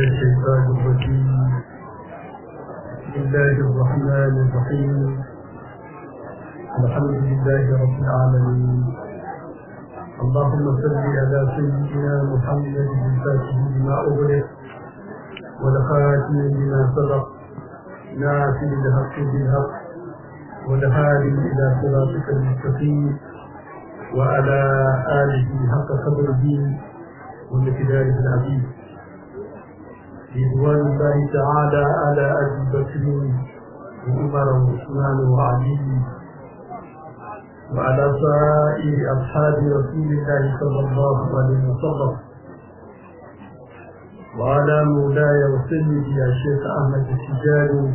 الشيطان الرجيم بسم الله الرحمن الرحيم الحمد لله رب العالمين اللهم صل على سيدنا محمد الفاتح لما أغلق والخاتم لما سبق ناصر الحق بالحق والهادي إلى صراطك المستقيم وعلى آله حق قدره ومقداره العظيم رضوان الله تعالى على أبي بكر وعمر وعثمان وعلي وعلى سائر أصحاب رسول الله صلى الله عليه وسلم وعلى مولاي وسيدي يا شيخ أحمد التجاري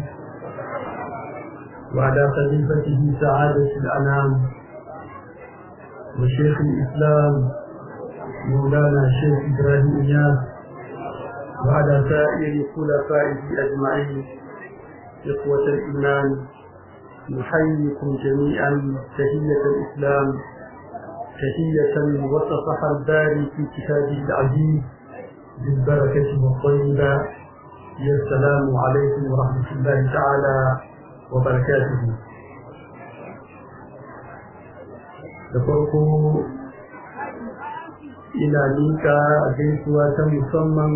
وعلى خليفته سعادة الأنام وشيخ الإسلام مولانا الشيخ إبراهيم إياس وعلى سائر خلفائه أجمعين إخوة الإيمان نحييكم جميعا تحية الإسلام تحية وصفها الباري في كتابه العزيز بالبركة والطيبة يا السلام عليكم ورحمة الله تعالى وبركاته da farko ina nika gaisuwa ta musamman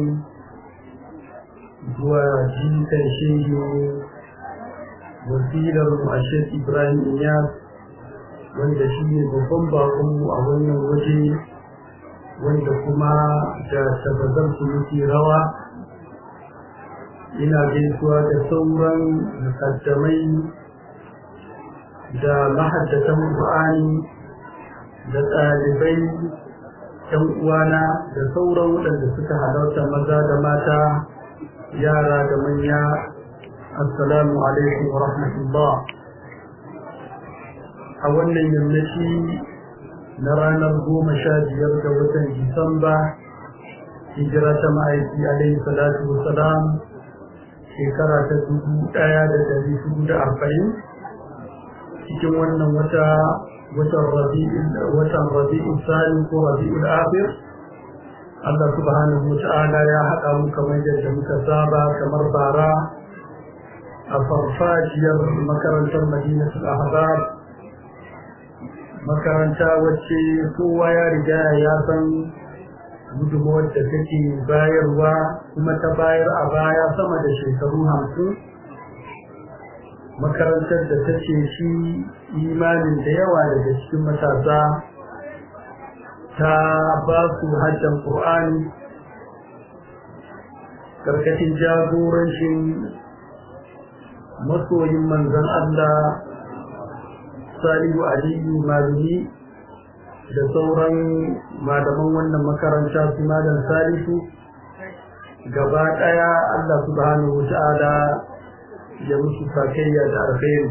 zuwa jikan shehu wasilar mashir ibrahim iyas wanda shi ne babban bakonmu a wannan waje wanda kuma da tabbatar su muke rawa ina gaisuwa da sauran mukaddamai da mahaddatan Qur'ani da ɗalibai ‘yan uwana da sauran waɗanda suka halarta maza da mata yara da manya assalamu alaikum wa rahmatullah a wannan yammaci na ranar goma sha biyar ga watan disamba hijira ta ma'aiki alaihi salatu wasalam shekara ta dubu ɗaya da dari hudu da arba'in cikin wannan wata watan rabi'ul sani ko rabi'ul akhir Allah subhanahu wa ta'ala ya haɗa mu kamar yadda muka saba kamar bara a farfajiyar makarantar madinatul ahzab makaranta wacce kowa ya riga ya san gudunmawar da take bayarwa kuma ta bayar a baya sama da shekaru hamsin makarantar da ta ce shi imanin da yawa daga cikin matasa ta ba su hajjan ƙur'ani karkashin jagorancin masoyin manzan Allah salihu aliyu malumi da sauran malaman wannan makaranta su malam salihu gaba ɗaya Allah subhanahu wa ta'ala ya musu sakayya da alkhairi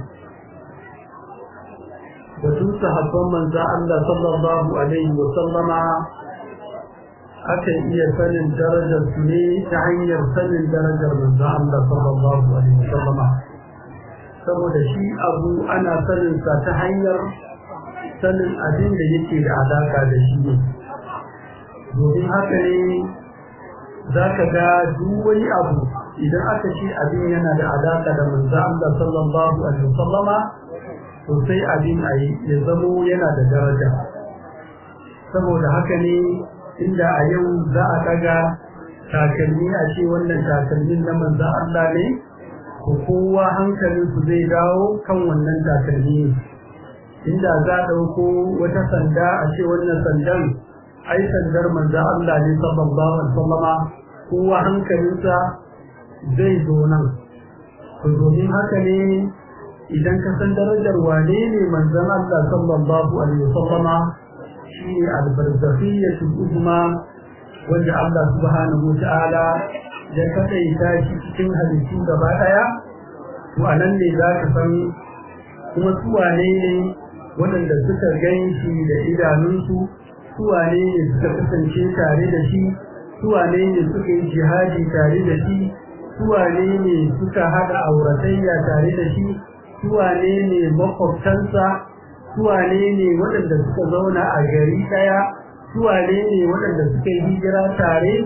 batun sahabban manzan Allah sallallahu alaihi wa sallama akan iya sanin darajar su ne ta hanyar sanin darajar manzan Allah sallallahu alaihi wa sallama saboda shi abu ana sanin sa ta hanyar sanin abin da yake da alaka da shi ne domin haka ne za ka ga duk wani abu idan aka ce abin yana da alaka da manzo Allah sallallahu alaihi wasallama to sai abin ayi ya zamo yana da daraja saboda haka ne inda a yau za a daga takalmi a ce wannan takalmin na manzo Allah ne ko kowa hankalin su zai dawo kan wannan takalmi inda za a dauko wata sanda a ce wannan sandan ai sandar manzo Allah ne sallallahu alaihi wasallama kowa hankalinsa zai zo nan to domin haka ne idan ka san darajar wane ne manzon Allah sallallahu alaihi wasallama shi ne albarzakhiyatu uzma wanda Allah subhanahu wataala ya kadaita shi cikin halittu gaba daya to anan ne za ka san kuma su wane ne waɗanda suka gan shi da idanunsu su wane ne suka kasance tare da shi su wane ne suka yi jihadi tare da shi suwane ne suka haɗa auratayya tare da shi suwane ne makwabtansa suwane ne waɗanda suka zauna a gari ɗaya suwane ne waɗanda suka yi hijira tare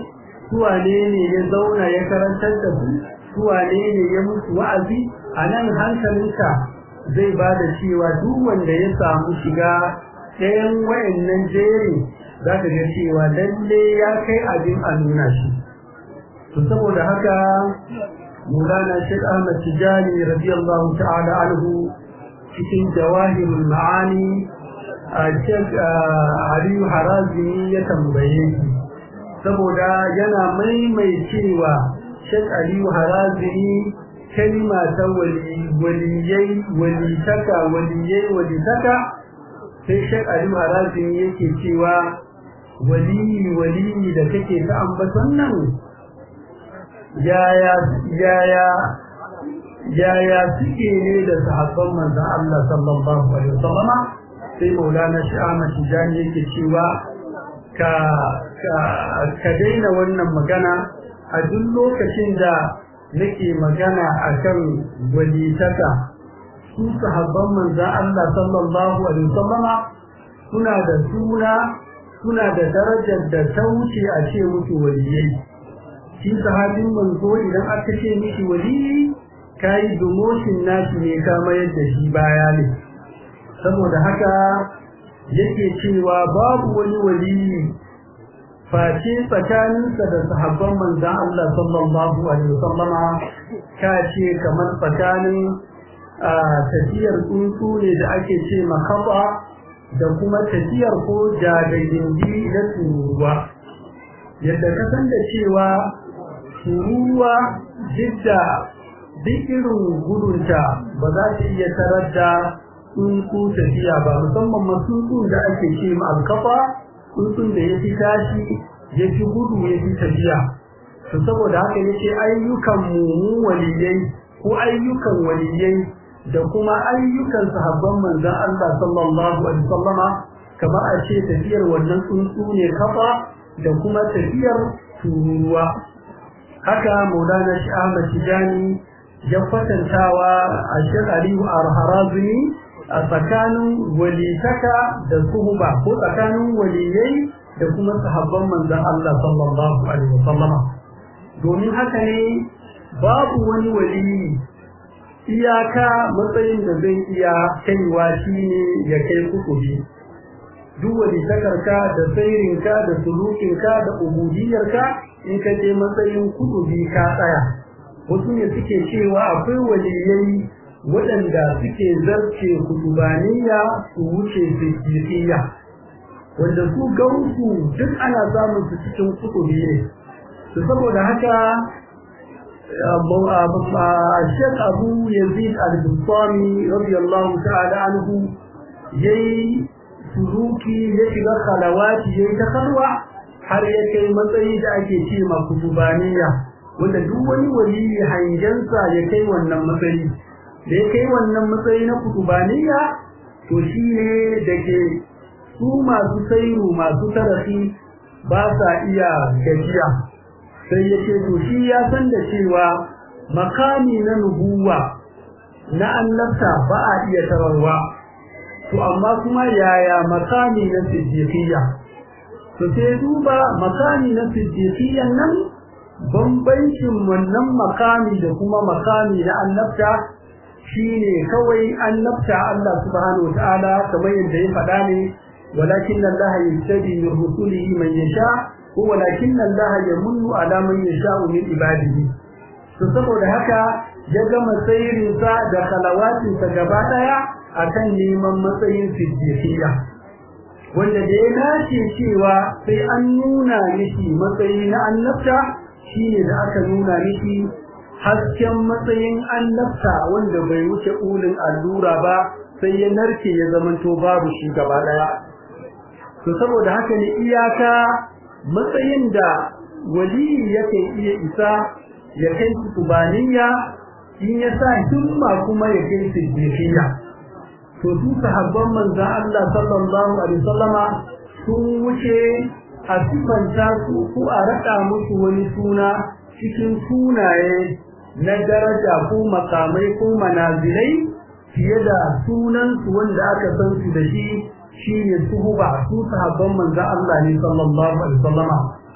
su wane ne ya zauna ya karantar da su su wane ne ya musu wa'azi a nan hankalinka zai ba da cewa duk wanda ya samu shiga ɗayan wayannan jeri za ka ga cewa lalle ya kai abin a nuna shi to saboda haka Maulana Sheikh Ahmad Tijani radiyallahu ta'ala anhu cikin jawahirul ma'ani a Sheikh Aliyu Harazimi ya tambaye shi saboda yana maimaicewa Sheikh Aliyu Harazimi kalma ta waliyai walitaka waliyai walitaka sai Sheikh Aliyu Harazimi yake cewa waliyi waliyi da kake ta ambaton nan yaya yaya yaya suke ne da sahabban manzon Allah sallallahu alaihi wasallam sai Maulana Shi Ahmad Tijani yake cewa ka ka ka daina wannan magana a duk lokacin da nake magana akan walitaka su sahabban manzon Allah sallallahu alaihi wasallam suna da suna suna da darajar da ta wuce a ce musu waliyai shi sahabin manzo idan aka ce mishi waliyi kai dumoshin nashi ne ka mayar da shi baya ne saboda haka yake cewa babu wani waliyi face tsakaninsa da sahabban manzan Allah sallallahu alaihi wasallama ka ce kamar tsakanin tafiyar tsuntsu ne da ake ce makaba da kuma tafiyar ko jagagindi na turuwa yadda ka san da cewa turuwa jidda duk irin gudunta ba za ta iya tarar da tsuntsu tafiya ba musamman masu da ake ce ma alkafa tsuntsun da ya fi tashi ya fi gudu ya fi tafiya to saboda haka yace ayyukan mu waliyai ko ayyukan waliyai da kuma ayyukan sahabban manzon Allah sallallahu alaihi wasallama kamar a ce tafiyar wannan tsuntsu ne kafa da kuma tafiyar turuwa haka Maulana Shi Ahmad Tijani ya kwatantawa a Sheikh Aliyu Al-Harazmi a tsakanin walitaka da suhuba ko tsakanin waliyai da kuma sahabban manzon Allah sallallahu alaihi wasallama domin haka ne babu wani waliyi iyaka matsayin da zai iya kaiwa shine ya kai kukubi duk wani takarka da sairinka da sulukinka da ubudiyarka in ka je matsayin kukubi ka tsaya wasu ne suke cewa akwai waliyai waɗanda suke zarce kutubaniya su wuce siddiqiyya wanda su gausu duk ana samun su cikin kutubi ne saboda haka Sheikh Abu Yazid Al-Bustami radiyallahu ta'ala anhu yayi suruki ya shiga khalawati yayi takarwa har ya kai matsayi da ake ce ma kutubaniya wanda duk wani waliyi hangensa ya kai wannan matsayi da ya kai wannan matsayi na kutubaniya to shine da ke su masu sairu masu tarafi ba sa iya gajiya sai ya ce to shi ya san da cewa makami na nubuwa na annabta ba a iya tararwa to amma kuma yaya makami na siddiqiyya to sai duba makami na siddiqiyyan nan bambancin wannan makami da kuma makami na annabta shine kawai annabta Allah subhanahu wataala kamar yadda ya faɗa ne walakin Allah yastabi min rusulihi man yasha walakin Allah yamunnu ala man yasha min ibadihi to saboda haka ya gama sayirin sa da khalawatin sa gaba daya akan neman matsayin siddiqiyya wanda da ya nace cewa sai an nuna mishi matsayi na annabta shine da aka nuna mishi hasken matsayin annabta wanda bai wuce ulin allura ba sai ya narke ya zamanto babu shi gaba daya to saboda haka ne iyaka matsayin da wali yake iya isa ya kai kubaniya in ya sa himma kuma ya kai siddiqiyya to su sahabban manzon Allah sallallahu alaihi wasallama sun wuce a sifanta su ko a rada musu wani suna cikin sunaye na daraja ko makamai ko manazilai fiye da sunansu wanda aka san su da shi shine suhuba su sahabban manzo Allah ne sallallahu alaihi wasallama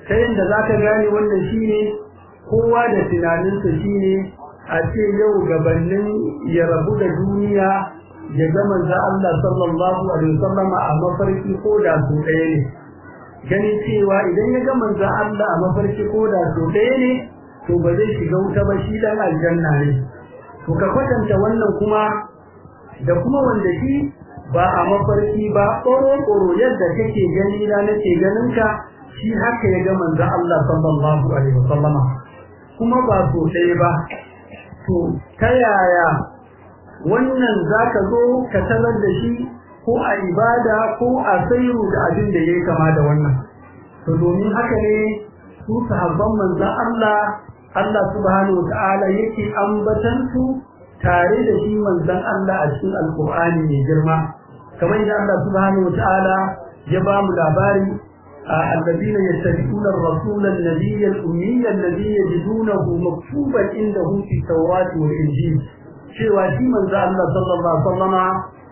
ta yadda za ka gane wannan shine kowa da tunaninsa shine a ce yau gabanin ya rabu da duniya ya ga manzo Allah sallallahu alaihi wasallam a mafarki ko da su ɗaya ne ganin cewa idan ya ga manzo Allah a mafarki ko da su ɗaya ne to ba zai shiga wuta ba shi dan aljanna ne to ka kwatanta wannan kuma da kuma wanda shi ba a mafarki ba ƙoro-ƙoro yadda kake gani na nake ganin ka shi haka ya ga manzo Allah sallallahu alaihi wasallama kuma ba so ɗaya ba to ta yaya wannan zaka zo ka talar da shi ko a ibada ko a sayu da abin da yayi kama da wannan to domin haka ne su sahabban manzon Allah Allah subhanahu wataala yake ambatan su tare da shi manzon Allah a cikin alqur'ani mai girma kamar yadda Allah subhanahu wataala ya ba mu labari الذين يتبعون الرسول النبي الأمي الذي يجدونه مكتوبا عندهم في التوراة والإنجيل cewa shi manzo Allah sallallahu alaihi wasallama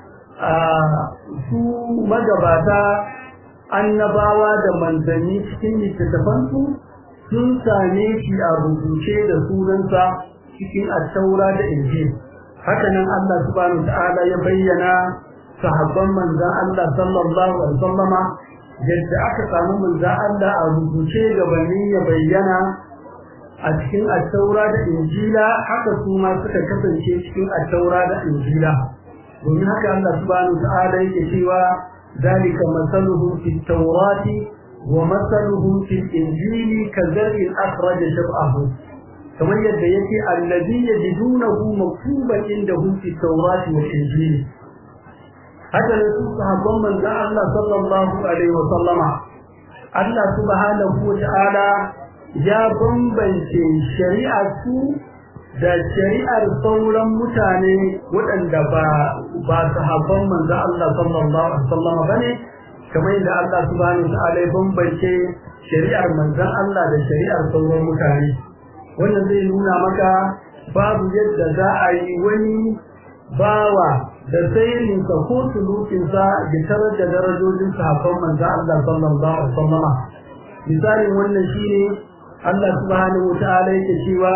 su magabata annabawa da manzanni cikin littattafansu sun same shi a rubuce da sunansa cikin attaura da injil haka nan Allah subhanahu ta'ala ya bayyana sahabban manzon Allah sallallahu alaihi wasallama yadda aka samu manzon Allah a rubuce gabanin ya bayyana a cikin attaura da injila haka su ma suka kasance cikin attaura da injila domin haka Allah subhanahu ta'ala yake cewa zalika masaluhu fit tawrati wa masaluhu fil injili kazar'in akhraja shab'ahu kamar yadda yake allazi yajidunahu maktuban indahu fit tawrati wal injili haka ne su sahabban manzon Allah sallallahu alaihi wa sallama Allah subhanahu wa ta'ala ya bambance shari'ar su da shari'ar sauran mutane waɗanda ba ba sahabban manzo Allah sallallahu alaihi wasallam bane kamar yadda Allah subhanahu wataala ya bambance shari'ar manzon Allah da shari'ar sauran mutane wannan zai nuna maka babu yadda za a yi wani bawa da sayirinsa ko sulukinsa ya tarar da darajojin sahabban manzo Allah sallallahu alaihi wasallam misalin wannan shine Allah subhanahu wataala yake cewa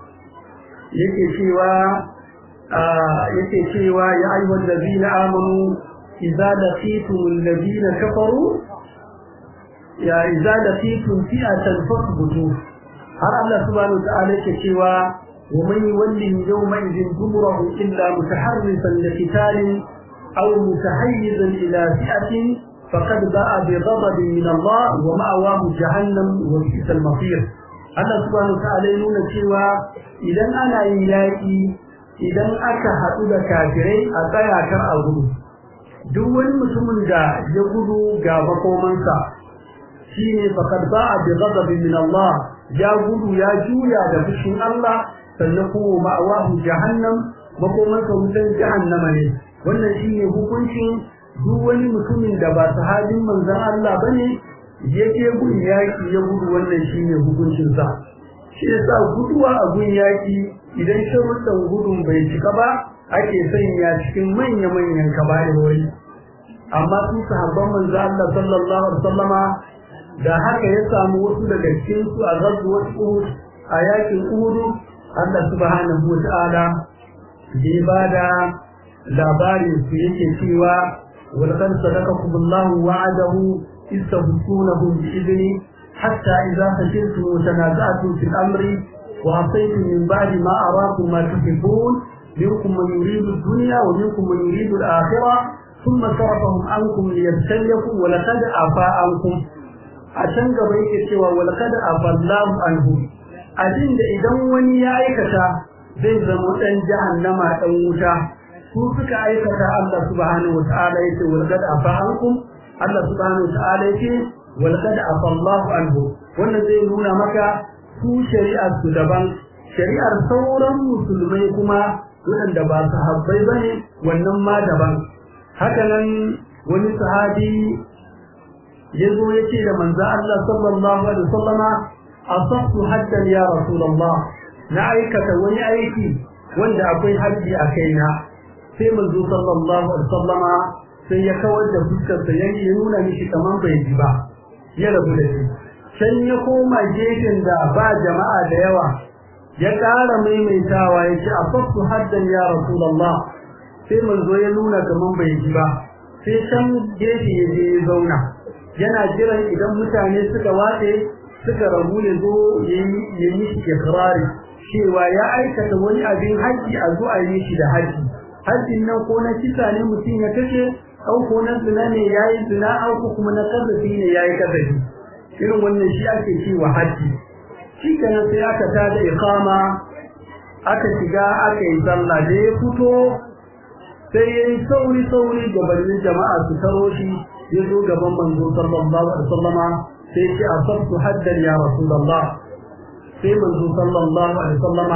yake cewa yake cewa ya ayyuhal ladina amanu idza laqitum alladhina kafaru ya idza laqitum fi'atan fasbutu har Allah subhanahu wa ta'ala yake cewa wa man yawli yawma idhin dumurahu illa mutaharrifan liqitalin aw mutahayyizan ila fi'atin faqad ba'a bi ghadabin min Allah wa ma'awahu jahannam wa bi'sal masir Allah subhanahu ta'ala ya nuna cewa idan ana yin yaƙi idan aka haɗu da kafirai a tsaya kar a gudu duk wani mutumin da ya gudu ga makomansa shine faqad ba'a bi ghadabin min Allah ya gudu ya juya da fushin Allah sannan kuma ma'awahu jahannam makomansa wutan jahannama ne wannan shine hukuncin duk wani mutumin da ba sahabin manzon Allah bane yake gun yaki ya gudu wannan shine hukuncin sa shi yasa guduwa a gun yaki idan sharuɗan gudun bai cika ba ake sanya cikin manya manyan kaba'irori amma su sahabban manzo Allah sallallahu alaihi wasallama da haka ya samu wasu daga cikin su a ghazwat Uhud a yakin Uhud Allah subhanahu wa ta'ala ya bada labarin su yake cewa ولقد صدقكم الله وعده إذ تبصونهم بإذنه حتى إذا فشلتم وتنازعتم في الأمر وعصيتم من بعد ما أراكم ما تحبون منكم من يريد الدنيا ومنكم من يريد الآخرة ثم صرفهم عنكم ليبتليكم ولقد عفا عنكم عشان قبيك سوى ولقد عفا الله عنهم أجن إذا وني يا أيكتا zai zama ɗan jahannama ɗan wuta su suka aikata Allah subhanahu wa ta'ala yace walqad afa ankum Allah subhanahu ta'ala yake walqad afa Allahu anhu wannan zai nuna maka su shari'ar su daban shari'ar sauran musulmai kuma wanda ba sahabbai bane wannan ma daban haka nan wani sahabi yazo yace da manzo Allah sallallahu alaihi wasallama asabtu haddan ya rasulullah na aikata wani aiki wanda akwai haji a kaina sai manzo sallallahu alaihi wasallama sai ya kawar da fuskar sa ya nuna mishi kaman bai ji ba ya rabu da shi can ya koma gefen da ba jama'a da yawa ya ƙara maimaitawa ya ce afaftu haddan ya rasulullah sai manzo ya nuna kaman bai ji ba sai can gefe ya je ya zauna yana jiran idan mutane suka watse suka rabu ya zo ya yi ikirari cewa ya aikata wani abin haji a zo a yi shi da haji hajjin nan ko na kisa ne mutum ya kashe au ko na zina ne ya yi zina au ko kuma na kazafi ne ya yi kazafi irin wannan shi ake cewa haji shi kenan sai aka tada iqama aka shiga aka yi sallah da ya fito sai ya yi sauri sauri gabanin jama'a su taro shi ya zo gaban manzo sallallahu alaihi wasallama sai ce asabtu haddan ya rasulullah sai manzo sallallahu alaihi wasallama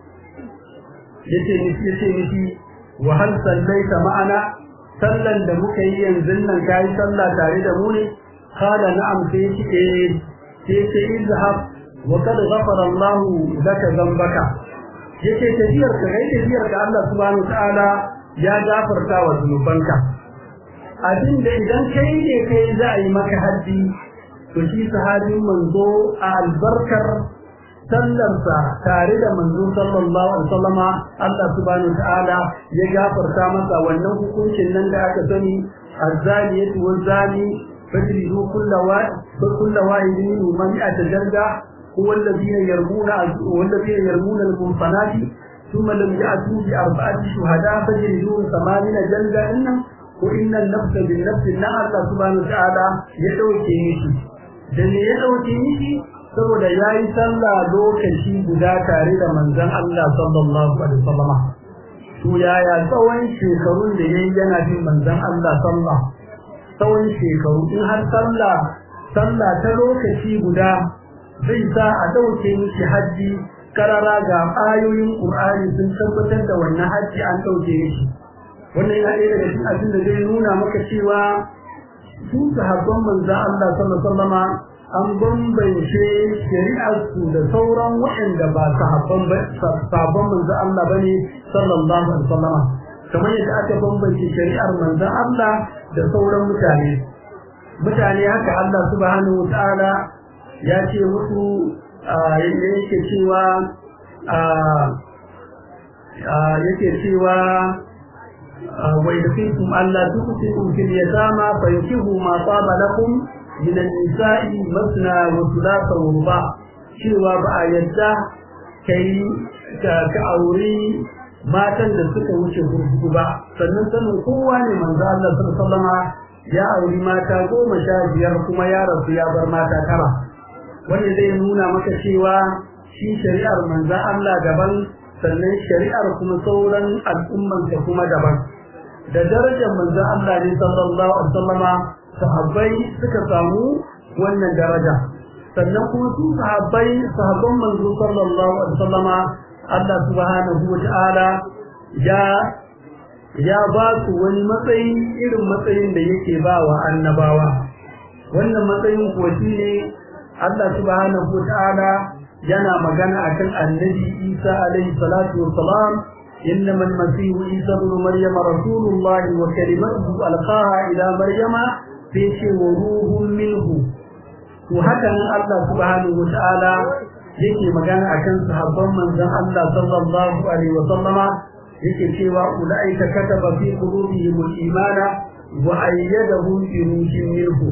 yace miki yace miki wa hal sallaita ma'ana sallan da muka yi yanzu nan kai sallah tare da mu ne qala na'am sai ce eh sai ce izhab wa qad ghafara Allah laka dhanbaka yace tafiyar ka kai tafiyar ka Allah subhanahu wa ta'ala ya gafarta wa zunubanka abin da idan kai ne kai za a yi maka haddi to shi sahabin manzo a albarkar sallarsa tare da manzo sallallahu alaihi wasallama Allah subhanahu ta'ala ya gafarta masa wannan hukuncin nan da aka sani azzaliyatu wazani fajridu kullu wa kullu wahidin man atajarda huwa alladhina yarmuna walladhina yarmuna al-munfanati ثم لم يأتوا بأربعة شهداء فجلدوهم ثمانين جلدة إنهم وإن النفس بالنفس إن الله سبحانه وتعالى يدعوكي مشي dan ya dauke miki saboda yayi sallah lokaci guda tare da manzon Allah sallallahu alaihi wasallam to yaya tsawon shekarun da yayi yana bin manzon Allah sallah tsawon shekaru in har sallah sallah ta lokaci guda zai sa a dauke miki haji karara ga ayoyin Qur'ani sun tabbatar da wannan haji an dauke miki wannan yana ɗaya daga cikin abin da zai nuna maka cewa su sahabban manzo Allah sallallahu alaihi wasallam an bambance shari'arsu da sauran waɗanda ba sahabban ba sahabban manzo Allah bane sallallahu alaihi wasallam kamar yadda aka bambance shari'ar manzo Allah da sauran mutane mutane haka Allah subhanahu wataala ya ce musu yake cewa yake cewa ويدخلكم ألا تقسطوا في اليتامى فينكحوا ما طاب لكم من النساء مثنى وثلاث ورباع cewa ba a yadda kai ka auri matan da suka wuce gurgudu ba sannan sanin kowa ne manzo Allah sallallahu ya auri mata goma sha biyar kuma ya rasu ya bar mata tara wanda zai nuna maka cewa shi shari'ar manzo Allah daban sannan shari'ar kuma sauran al'umman ta kuma daban da darajar manzo Allah ne sallallahu alaihi wasallama sahabbai suka samu wannan daraja sannan kuma su sahabbai sahabban manzo sallallahu alaihi wasallama Allah subhanahu wata'ala ya ya ba su wani matsayi irin matsayin da yake ba wa annabawa wannan matsayin kuwa shine Allah subhanahu wata'ala yana magana akan annabi Isa alaihi salatu wassalam إنما المسيح عيسى ابن مريم رسول الله وكلمته ألقاها إلى مريم فيش وروح منه وهكذا الله سبحانه وتعالى yake magana akan sahabban manzon Allah sallallahu alaihi wa sallama yake cewa ulaika kataba fi qulubihim al-imana wa ayyadahum bi ruhin minhu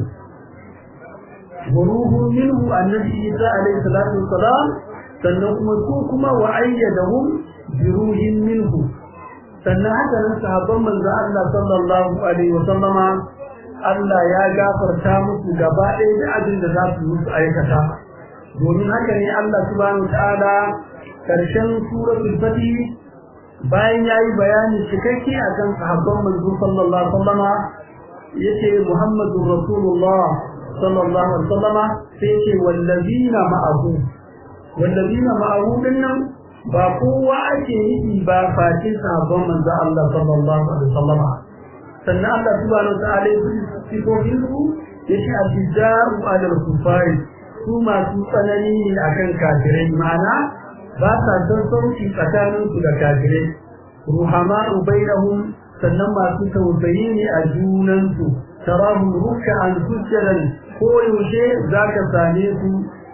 wa ruhun minhu annabi Isa alaihi salatu wassalam sannan kuma su kuma wa ayyadahum bi ruhin minhu sannan haka nan sahabban manzo Allah sallallahu alaihi wa sallama Allah ya gafarta musu gaba ɗaya da abin da za su musu aikata domin haka ne Allah subhanahu ta'ala karshen suratul fatih bayan yayi bayani cikakke akan sahabban manzo sallallahu alaihi wa sallama yace Muhammadur Rasulullah sallallahu alaihi wa sallama sai yace wallazina ma'ahu wallazina ma'ahu dinnan ba kowa ake yi ba face sahabban manzo Allah sallallahu alaihi wasallam sannan Allah subhanahu wa ta'ala ya sifofin su yace ajidaru ala kufari su masu tsanani ne akan kafirai ma'ana ba sa son sauki tsakanin su da kafirai ruhama'u bainahum sannan masu tausayi ne a junan su tarahum ruk'an sujjadan ko yaushe zaka same su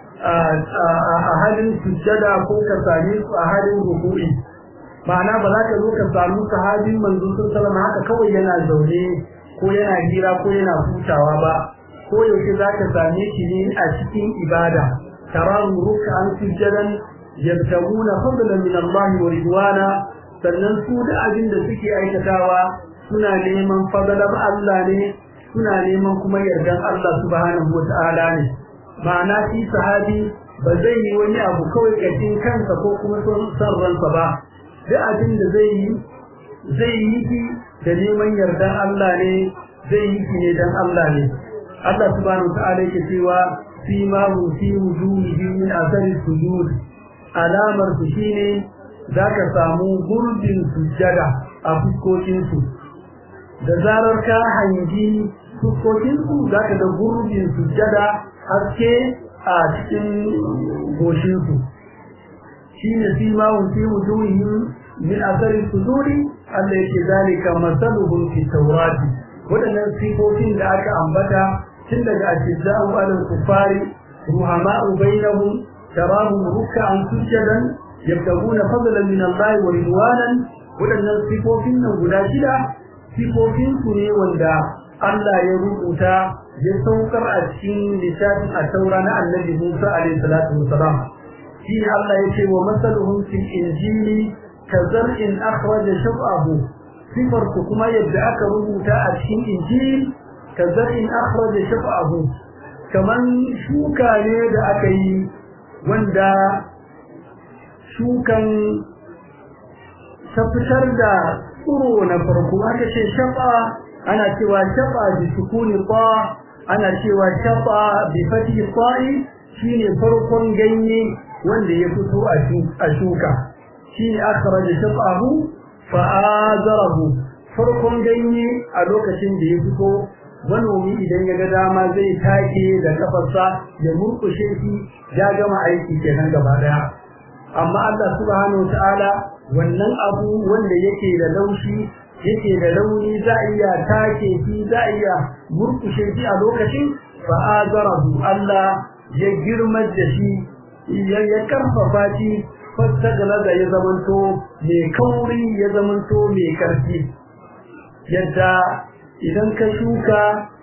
a halin sujjada ko ka same su a halin ruku'i ma'ana ba za ka zo ka samu sahabin manzo sallallahu haka kawai yana zaune ko yana hira ko yana hutawa ba ko yaushe za ka same shi ne a cikin ibada tarahu ruk'an sujjadan yabtaguna fadlan min Allah wa ridwana sannan su da abin da suke aikatawa suna neman fadalar Allah ne suna neman kuma yardan Allah subhanahu wata'ala ne ma'ana shi sahabi ba zai yi wani abu kawai kashin kansa ko kuma son ransa ba duk abin da zai yi zai yi shi da neman yardan Allah ne zai yi shi ne dan Allah ne Allah subhanahu wata'ala yake cewa fi ma hu fi wujuhi min athari sujud alamar su shine zaka samu gurbin sujjada a fuskokin su da zarar ka hangi fuskokin su zaka da gurbin sujjada haske a cikin goshin su shine fi ma hu fi wujuhi min athari sujudi Allah yake zalika masaluhum fi tawrati wadannan sifofin da aka ambata tun daga ashidda'u alal kufari ruhama'u bainahum tarahum ruk'an sujadan yabtaguna fadlan min Allah wa ridwanan wadannan sifofin nan guda shida sifofin su ne wanda Allah ya rubuta ya saukar a cikin littafin a taura na annabi Musa alaihi salatu wasalam shi Allah ya ce wa masaluhum fil injili kazar'in akhraja shab'ahu sifar kuma yadda aka rubuta a cikin injil kazar'in akhraja shab'ahu kaman shuka ne da aka yi wanda shukan ta fitar da tsuro na farko aka ce shafa ana cewa shafa bi sukuni ta ana cewa shafa bi fati ta'i shine farkon ganye wanda ya fito a shuka shine akhraja shafahu fa azarahu farkon ganye a lokacin da ya fito manomi idan ya ga dama zai take da kafarsa ya murkushe shi ya gama aiki kenan gaba daya amma Allah subhanahu wataala wannan abu wanda yake da laushi yake da launi za a iya take shi za a iya murkushe shi a lokacin fa azarahu Allah ya girmar da shi ya karfafa shi fastagala da ya zamanto mai kauri ya zamanto mai karfi yadda idan ka shuka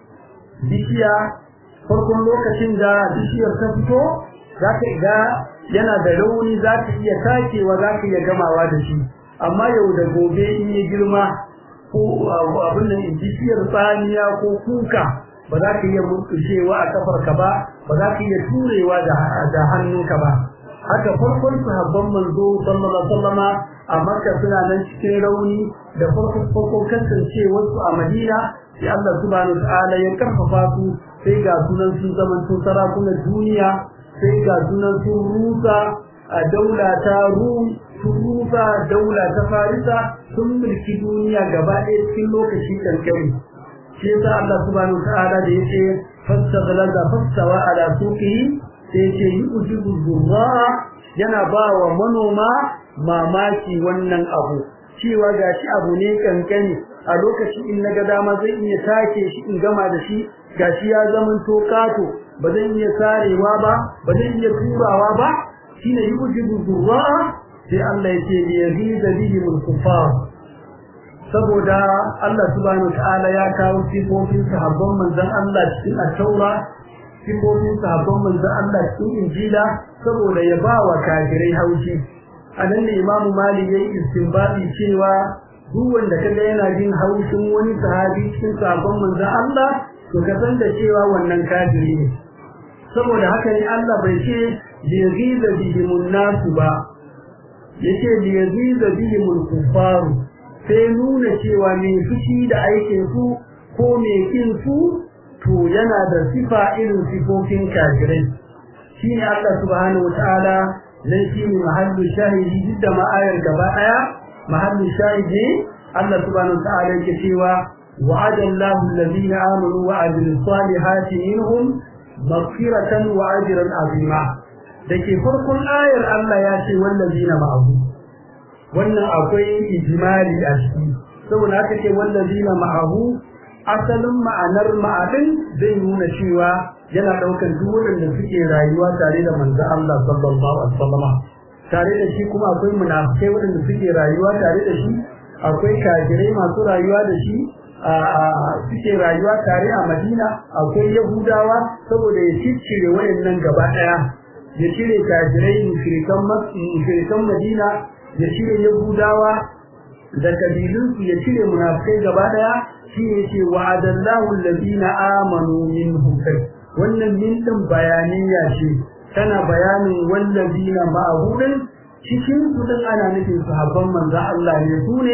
bishiya farkon lokacin da bishiyar ta fito za ka ga yana da rauni za ka iya takewa za ka iya gamawa da shi amma yau da gobe in ya girma ko abin nan bishiyar tsaniya ko kuka ba za ka iya murkushewa a kafarka ba ba za ka iya turewa da hannunka ba haka farkon sahabban manzo sallallahu alaihi wasallama a makka suna nan cikin rauni da farkon farkon kasancewar su a madina sai Allah subhanahu wataala ya karfafa su sai ga sunan sun zaman sun sarakunan duniya sai ga sunan sun rusa a daula ta rum sun rusa daula ta farisa sun mulki duniya gaba ɗaya cikin lokaci kankani shi yasa Allah subhanahu wataala da yace fastaghlaza fastawa ala suqihi sai ce yi ujibu zurra yana ba wa manoma mamaki wannan abu cewa gashi abu ne kankani a lokacin in naga dama zai iya take shi in gama da shi gashi ya zaman to kato ba zan iya sarewa ba ba zan iya turawa ba shine yi ujibu zurra sai Allah ya ce yazidu bihim al-kuffar saboda Allah subhanahu wa ta'ala ya kawo sifofin sahabban manzon Allah cikin at-taura sifofin sahabban manzon Allah cikin Injila saboda ya ba wa kafirai haushi anan ne Imam Malik yayi istinbati cewa duk wanda kaga yana jin haushin wani sahabi cikin sahabban manzon Allah to ka san da cewa wannan kafiri ne saboda haka ne Allah bai ce liyaziza bihimun nasu ba yace liyaziza bihimul kufaru sai nuna cewa mai fushi da aikin su ko mai kin su to yana da sifa irin sifofin kafirai shine Allah subhanahu wataala nan shine mahallu shahidi duk da ma'ayar gaba daya mahallu shahidi Allah subhanahu wataala yake cewa wa'ada Allahu alladhina amanu wa amilus salihati minhum maghfiratan wa ajran azima dake farkon ayar Allah ya ce wallazina ma'ahu wannan akwai ijmali a ciki saboda haka ce wallazina ma'ahu asalin ma'anar ma'adin zai nuna cewa yana daukan duk waɗanda suke rayuwa tare da manzo Allah sallallahu alaihi wasallam tare da shi kuma akwai munafikai waɗanda suke rayuwa tare da shi akwai kafirai masu rayuwa da shi suke rayuwa tare a Madina akwai Yahudawa saboda ya ciccire wayannan gaba daya ya cire kafirai mushrikan mushrikan Madina ya cire Yahudawa da kabilunsu ya cire munafikai gaba daya shi ne ce wa'adallahu allazina amanu minhum wannan min din bayaniya ce tana bayanin wallazina ma'ahudin cikin su din ana nufin sahabban manzo Allah ne su ne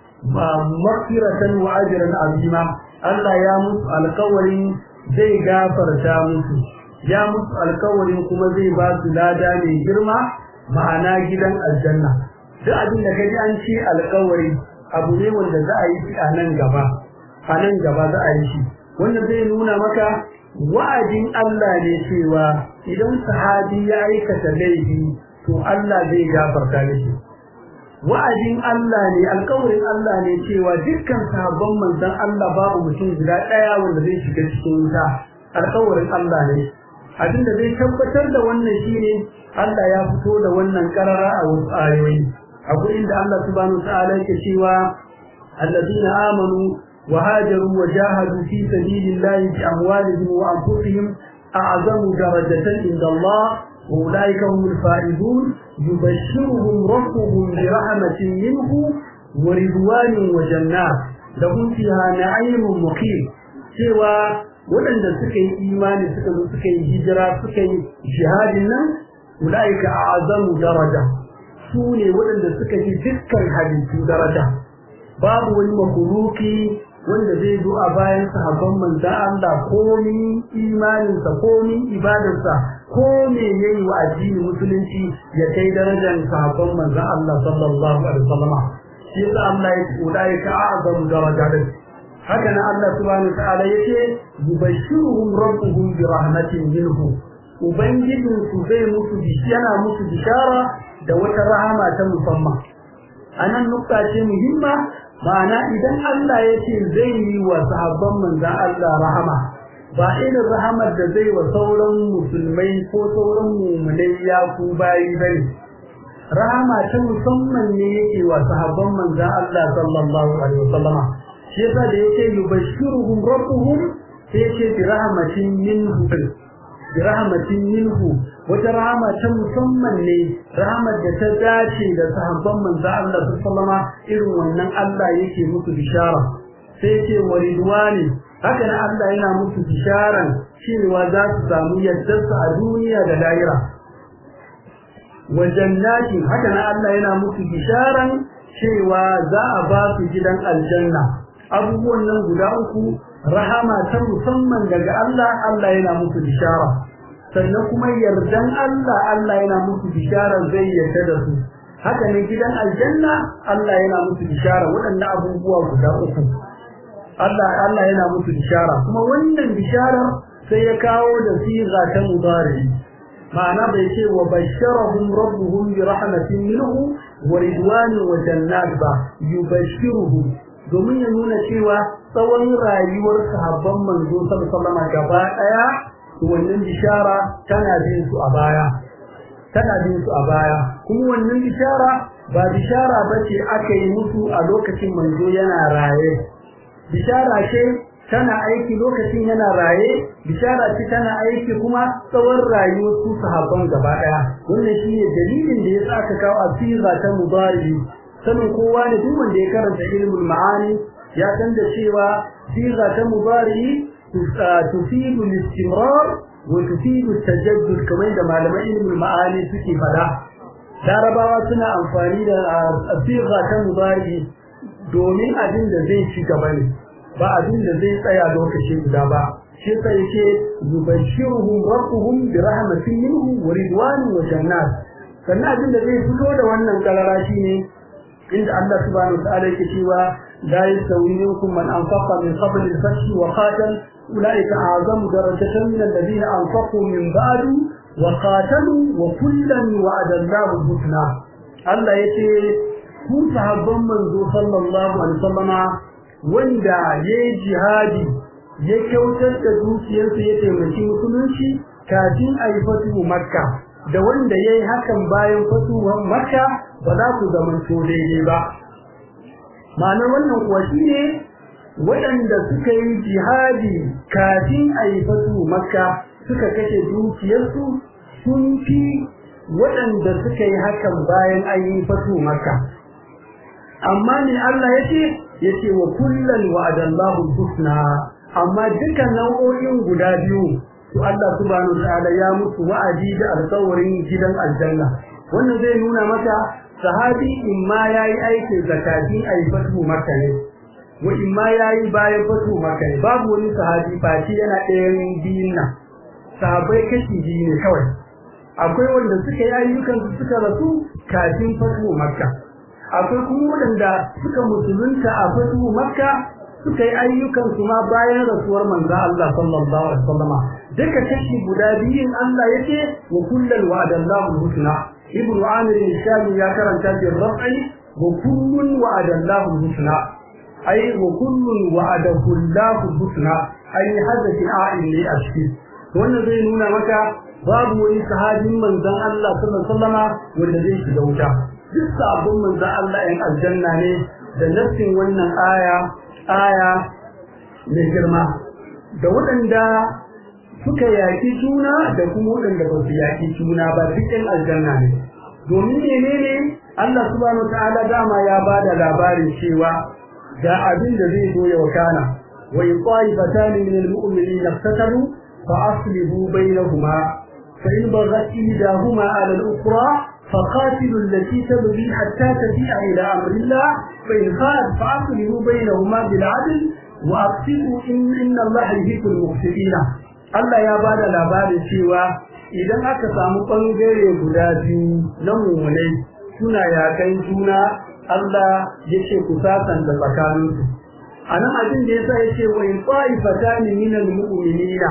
maghfiratan wa ajran azima Allah ya musu alƙawarin zai gafarta musu ya musu alƙawarin kuma zai ba su lada mai girma ma'ana gidan aljanna duk abin da kaji an ce alƙawari abu ne wanda za a yi shi a nan gaba a nan gaba za a yi shi wanda zai nuna maka wa'adin Allah ne cewa idan sahabi ya aikata laifi to Allah zai gafarta mishi wa'adin Allah ne alƙawarin Allah ne cewa dukkan sahabban manzon Allah babu mutum guda ɗaya wanda zai shiga cikin wuta alƙawarin Allah ne abinda zai tabbatar da wannan shine Allah ya fito da wannan karara a wasu ayoyi a gurin da Allah subhanahu wa ta'ala yake cewa alladina amanu وهاجروا وجاهدوا في سبيل الله بأموالهم وأنفسهم أعظم درجة عند الله وأولئك هم الفائزون يبشرهم ربهم برحمة منه ورضوان وجنات لهم فيها نعيم مقيم سوى waɗanda suka yi imani suka zo suka yi hijira suka yi jihadin nan ulaika a'zamu daraja su ne waɗanda suka yi dukkan halittu daraja babu wani makuruki wanda zai zo a bayan sahabban manzan Allah komi imaninsa komi ibadarsa ko me yayi wa addini musulunci ya kai darajar sahabban manzan Allah sallallahu alaihi wasallam shi yasa Allah ya kula ya ka azamu darajatin haka nan Allah subhanahu ta'ala yake yubashshiruhum rabbuhum bi rahmatin minhu ubangijin su zai musu yana musu bishara da wata rahama ta musamman anan nukta ce muhimma ma'ana idan Allah ya ce zai yi wa sahabban manzan Allah rahama ba irin rahamar da zai wa sauran musulmai ko sauran mummunai ya ku bayi bane rahama ta musamman ne yake wa sahabban manzan Allah sallallahu alaihi wasallama shi yasa da yake yubashshiruhum rabbuhum sai yake bi rahmatin minhu bi rahmatin minhu wata rahama ta musamman ne rahamar da ta dace da sahabban manzo Allah sallama irin wannan Allah yake musu bishara sai yake waridwani haka nan Allah yana musu bisharan cewa za su samu yaddarsa a duniya da lahira wa jannatin haka nan Allah yana musu bisharan cewa za a ba su gidan aljanna abubuwan nan guda uku rahama ta musamman daga Allah Allah yana musu bishara sannan kuma yardan Allah Allah yana musu bishara zai yarda da su haka ne gidan aljanna Allah yana musu bishara waɗannan abubuwa guda uku Allah Allah yana musu bishara kuma wannan bishara sai ya kawo da siga ta mudari ma'ana bai ce wa basharahum rabbuhum bi rahmatin minhu wa ridwanin wa jannat ba yubashiruhum domin ya nuna cewa tsawon rayuwar sahabban manzo sallallahu alaihi wasallam gaba daya wannan bishara tana bin su a baya tana bin su a baya kuma wannan bishara ba bishara bace aka yi musu a lokacin manzo yana raye bishara ce tana aiki lokacin yana raye bishara ce tana aiki kuma tsawon rayuwar su sahabban gaba daya wannan shine dalilin da yasa aka kawo asiza ta mudari sanin kowa ne duk wanda ya karanta ilmul ma'ani ya san da cewa siga ta mudari tufidu al-istimrar wa tufidu at-tajaddud kamar da malaman ilmul ma'ani suke fada larabawa suna amfani da siga ta mudari domin abin da zai ci gaba ne ba abin da zai tsaya lokaci guda ba shi sai yake yubashshiruhum rabbuhum bi rahmatin minhu wa ridwanin wa jannat sannan abin da zai fito da wannan kalara shine inda Allah subhanahu wa ta'ala yake cewa la yastawi minkum man anfaqa min qabl al-fath wa qatal ulaika a'zamu darajatan min alladhina anfaqu min ba'du wa qatalu wa kullan wa'ada Allahu al-husna Allah yace ku sahabban manzo sallallahu alaihi wasallama wanda yayi jihadi ya kyautar da dukiyarsa ya taimaki musulunci kafin a yi fatu makka da wanda ya yi hakan bayan fatuwar makka ba za ku zamanto daidai ba ma'anar wannan kuwa shi ne waɗanda suka yi jihadi kafin a yi fatu makka suka kashe dukiyarsu sun fi waɗanda suka yi hakan bayan an yi fatu makka amma ne Allah ya ce ya ce wa kullum wa'adallahu husna amma duka nau'o'in guda biyu to Allah subhanahu wa ta'ala ya musu wa'adi da alƙawarin gidan aljanna wannan zai nuna maka sahabi in ma yayi aiki zakati a yi fatu makka ne wa in ma yayi bayan fatu makka ne babu wani sahabi fati yana ɗayan biyun nan sahabbai kashi biyu ne kawai akwai wanda suka yi ayyukan su suka rasu kafin fatu makka akwai kuma waɗanda suka musulunta a fatu makka suka yi ayyukan su ma bayan rasuwar manzo Allah sallallahu alaihi wasallama duka kashi guda biyun Allah yake wa kullal wa'adallahu husna ibnu amir al-shami ya karanta bi raf'i wa kullun wa'adallahu husna ay wa kullun wa'adahu Allahu husna ay hadathi a'in li ashki wannan zai nuna maka babu wani sahabin manzon Allah sallallahu alaihi wasallama wanda zai shiga wuta duk sabon manzon Allah ɗin aljanna ne da nassin wannan aya aya mai girma da waɗanda suka yaƙi juna da kuma waɗanda ba su yaƙi juna ba cikin aljanna ne domin menene Allah subhanahu wataala dama ya ba da labarin cewa ga abin da zai zo ya wakana wa in qa'ifatan min al-mu'minina iftatalu fa aslihu bainahuma fa in baghat ihdahuma 'ala al-ukhra فقاتلوا التي تبغي حتى تفيء إلى أمر الله فإن خالت فأصلحوا بينهما بالعدل وأقسطوا إن, إن الله يحب المقسطين Allah ya bada labarin cewa idan aka samu ɓangare guda biyu na mummunai suna yakan juna Allah ya ce ku sasanta tsakaninsu. A nan abin da ya sa ya ce wa in ƙwa'ifata ni minal mu'minina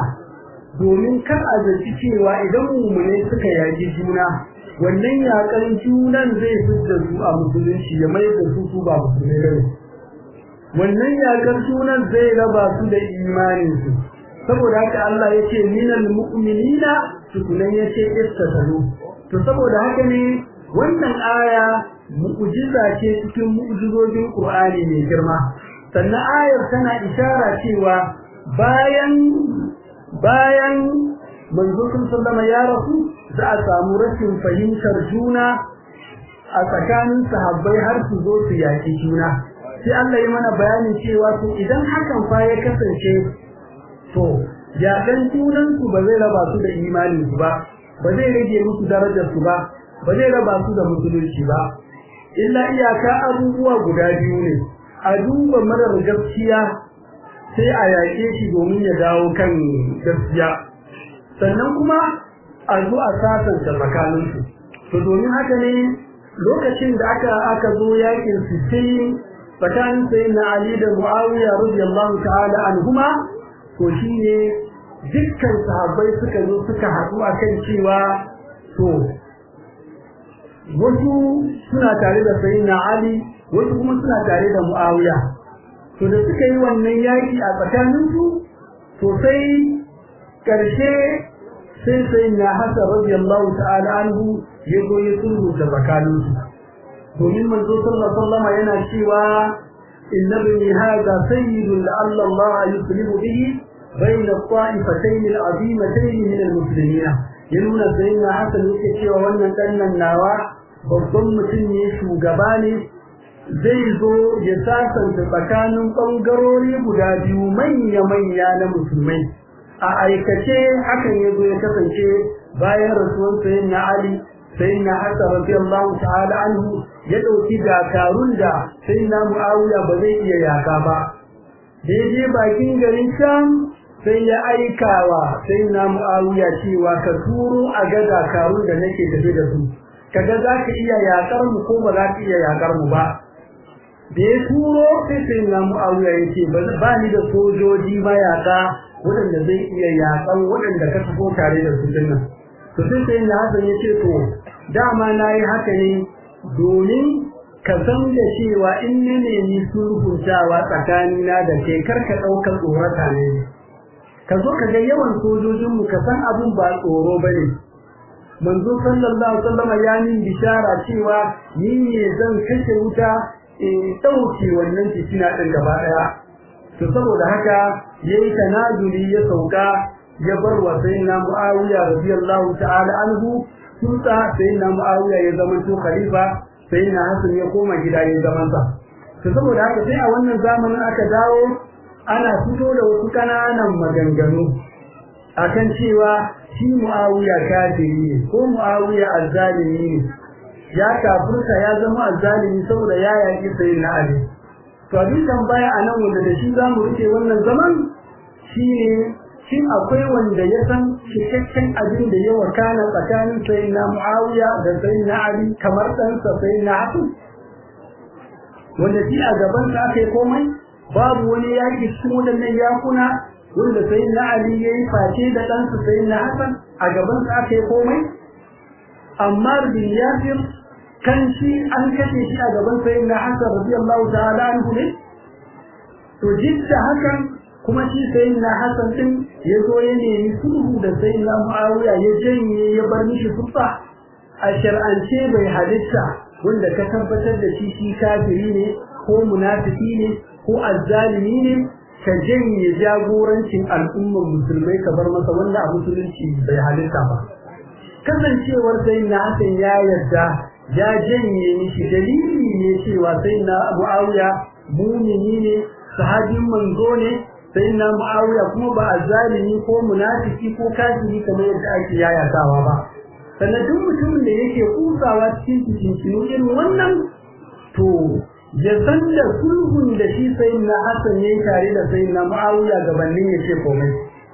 domin kar a zaci cewa idan mummunai suka yaki juna wannan yakan junan zai fidda su a musulunci ya mai da su su ba musulmai bane wannan yakan junan zai raba su da imanin su saboda haka Allah yace minal mu'minina tukunan yace istatalu to saboda haka ne wannan aya mu'jiza ce cikin mu'jizojin Qur'ani mai girma sannan ayar tana ishara cewa bayan bayan manzo sallama ya rasu za a samu rashin fahimtar juna a tsakanin sahabbai har su zo su yaki juna sai Allah ya mana bayanin cewa to idan hakan fa ya kasance to yaƙan junan su ba zai raba su da imanin su ba ba zai rage musu darajar su ba ba zai raba su da musulunci ba illa iyaka abubuwa guda biyu ne a duba marar gaskiya sai a yaƙe shi domin ya dawo kan gaskiya sannan kuma a zo a sasanta tsakaninsu to domin haka ne lokacin da aka aka zo yakin sittin tsakanin sayyidina Ali da Muawiya radiyallahu ta'ala anhuma to shine dukkan sahabbai suka zo suka haɗu akan cewa to wasu suna tare da sayyidina Ali wasu kuma suna tare da Muawiya to da suka yi wannan yaki a tsakaninsu to sai ƙarshe sai sai na hasa radiyallahu ta'ala anhu ya zo ya sulhu da tsakaninsu domin manzo sallallahu alaihi wasallam yana cewa inna bani hadha sayyidun la'alla Allah yuslihu bihi bayna at-ta'ifatayn al-'azimatayn min al-muslimin ya nuna sayyidina hasan yake cewa wannan dannan nawa babban mutum ne shugaba ne zai zo ya sasanta tsakanin ɓangarori guda biyu manya-manya na musulmai a aikace hakan ya zo ya kasance bayan rasuwan sayin na Ali sayin na Hasa radiyallahu ta'ala anhu ya ɗauki dakarun da sayin na Muawiya ba zai iya yaka ba daidai bakin garin Sham sai ya aikawa sayin na Muawiya cewa ka turo a ga dakarun da nake tafi da su kaga za ka iya yakar mu ko ba za ka iya yakar mu ba da ya turo sai sai na mu'awiya ya ce ba ni da sojoji mayaka waɗanda zai iya yakan waɗanda ka tafi tare da su dinnan to sai sai na hasan ya ce to dama na yi haka ne domin ka san da cewa in ne nemi sulhuntawa tsakanina da kai kar ka ɗaukar tsorata ne ka zo ka ga yawan sojojinmu ka san abin ba tsoro ba ne manzo sallallahu alaihi wasallam ya min bishara cewa ni ne zan kashe wuta in ɗauke wannan fitina ɗin gaba ɗaya to saboda haka yayi tanazuli ya sauka ya bar wa sayyidina Muawiya radiyallahu ta'ala anhu sulta sayyidina Muawiya ya zama to khalifa sayyidina Hassan ya koma gida ya zama sa to saboda haka sai a wannan zamanin aka dawo ana fito da wasu kananan maganganu akan cewa shi Muawiya kafiri ne ko Muawiya azzalimi ne ya kafirta ya zama azzalimi saboda ya yaki sayyidina Ali to abin tambaya a nan wanda da shi zamu rike wannan zaman shine shin akwai wanda ya san cikakken abin da ya wakana tsakanin sayyidina Muawiya da sayyidina Ali kamar ɗansa sayyidina Hassan wanda shi a gaban sa aka yi komai babu wani yaki cikin waɗannan yakuna wanda sayyidina Ali ya yi face da ɗansa sayyidina Hassan a gaban sa aka yi komai Ammar bin Yasir kan shi an kashe shi a gaban sayyidina Hassan radiyallahu ta'ala anhu ne to jidda hakan kuma shi sayyidina Hassan din ya zo ya nemi sulhu da sayyidina Muawiya ya janye ya bar mishi sulfa a shar'ance bai halitta wanda ka tabbatar da shi shi kafiri ne ko munafiki ne ko azzalimi ne ka janye jagorancin al'ummar musulmai ka bar masa wanda a musulunci bai halitta ba kasancewar sayyidina Hassan ya yarda ya janye mishi dalili ne cewa sayyidina Muawiya mumini ne sahabin manzo ne sai na mu'awiya kuma ba zalimi ko munafiki ko kafiri kamar yadda ake yayatawa ba sannan duk mutumin da yake kusawa cikin cikin irin wannan to ya san da sulhun da shi sai na Hassan yayi tare da sai na mu'awiya gabanin ya ce komai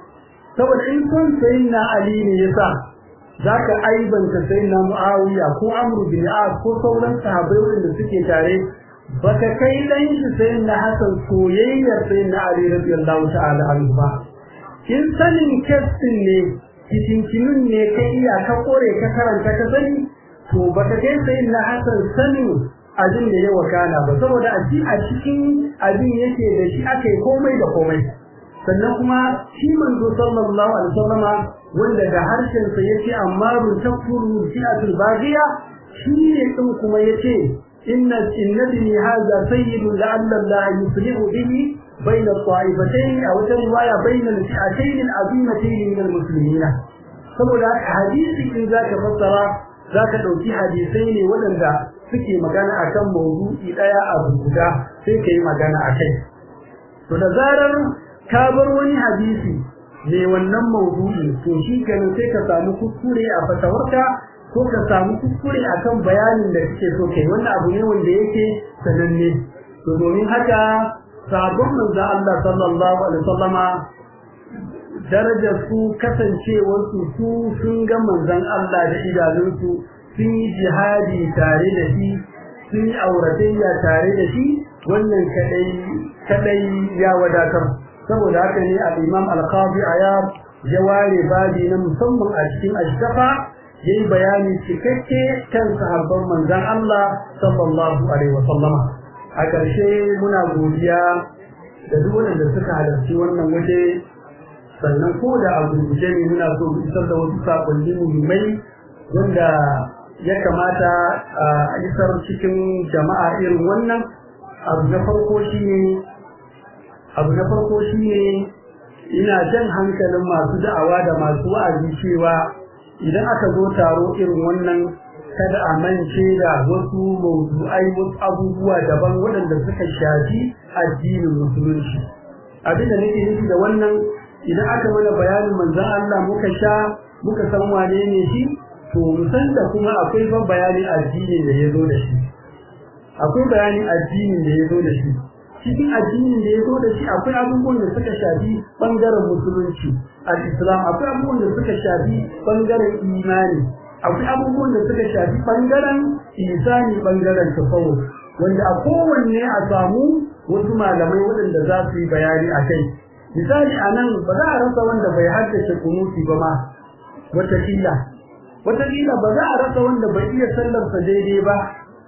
saboda in son sai na Ali ne yasa zaka aibanta sai na mu'awiya ko Amr bin As ko sauran sahabbai wanda suke tare baka kai dan shi sai na Hassan soyayyar sai na Ali radiyallahu ta'ala anhu ba in sanin kestin ne cikincinun ne ka iya ka kore ka karanta ka sani to baka kai sai na Hassan sanin abin da ya wakana ba saboda a a cikin abin yake da shi aka yi komai da komai sannan kuma shi manzo sallallahu alaihi wasallama wanda da harshen sa yace amma run takfuru fi'atul baghiya shi ne din kuma yace إن إن ابني هذا سيد لعل الله يصلح به بين الطائفتين أو رواية بين الفئتين العظيمتين من المسلمين saboda hadisi in zaka fassara zaka dauki hadisai ne waɗanda suke magana akan mawdu'i daya a guda sai kai magana akai to da zarar ka bar wani hadisi ne wannan mawdu'i to shi kenan sai ka samu kuskure a fatawarka ko ka samu kuskure akan bayanin da kake so kai wannan abu ne wanda yake sananne to domin haka sabon manzo Allah sallallahu alaihi wasallama darajar su kasancewar su su sun ga manzon Allah da idanunsu sun yi jihadi tare da shi sun yi auratayya tare da shi wannan kadai kadai ya wadatar saboda haka ne al-Imam al-Qadi Ayab ya ware babi na musamman a cikin ashkafa yayi bayani cikakke kan sahabban manzon Allah sallallahu alaihi wasallama a ƙarshe muna godiya da duk wanda suka halarci wannan waje sannan ko da a gurguje ne muna so mu isar da wasu sakonni muhimmai wanda ya kamata a isar cikin jama'a irin wannan abu na farko shine abu na farko shine ina jan hankalin masu da'awa da masu wa'azi cewa idan aka zo taro irin wannan kada a mance da wasu mawdu'ai wasu abubuwa daban waɗanda suka shafi addinin musulunci abin da nake nufi da wannan idan aka mana bayanin manzon Allah muka sha muka san wane ne shi to mu san da kuma akwai ban bayanin addinin da ya zo da shi akwai bayanin addinin da ya zo da shi cikin addinin da ya zo da shi akwai abubuwan da suka shafi bangaren musulunci al-islam akwai abubuwan da suka shafi bangaren imani akwai abubuwan da suka shafi bangaren isani bangaren tasawuf wanda a kowanne a samu wasu malamai waɗanda za su yi bayani a kai misali a nan ba za a rasa wanda bai haddace kunuti ba ma wataƙila wataƙila ba za a rasa wanda bai iya sallarsa daidai ba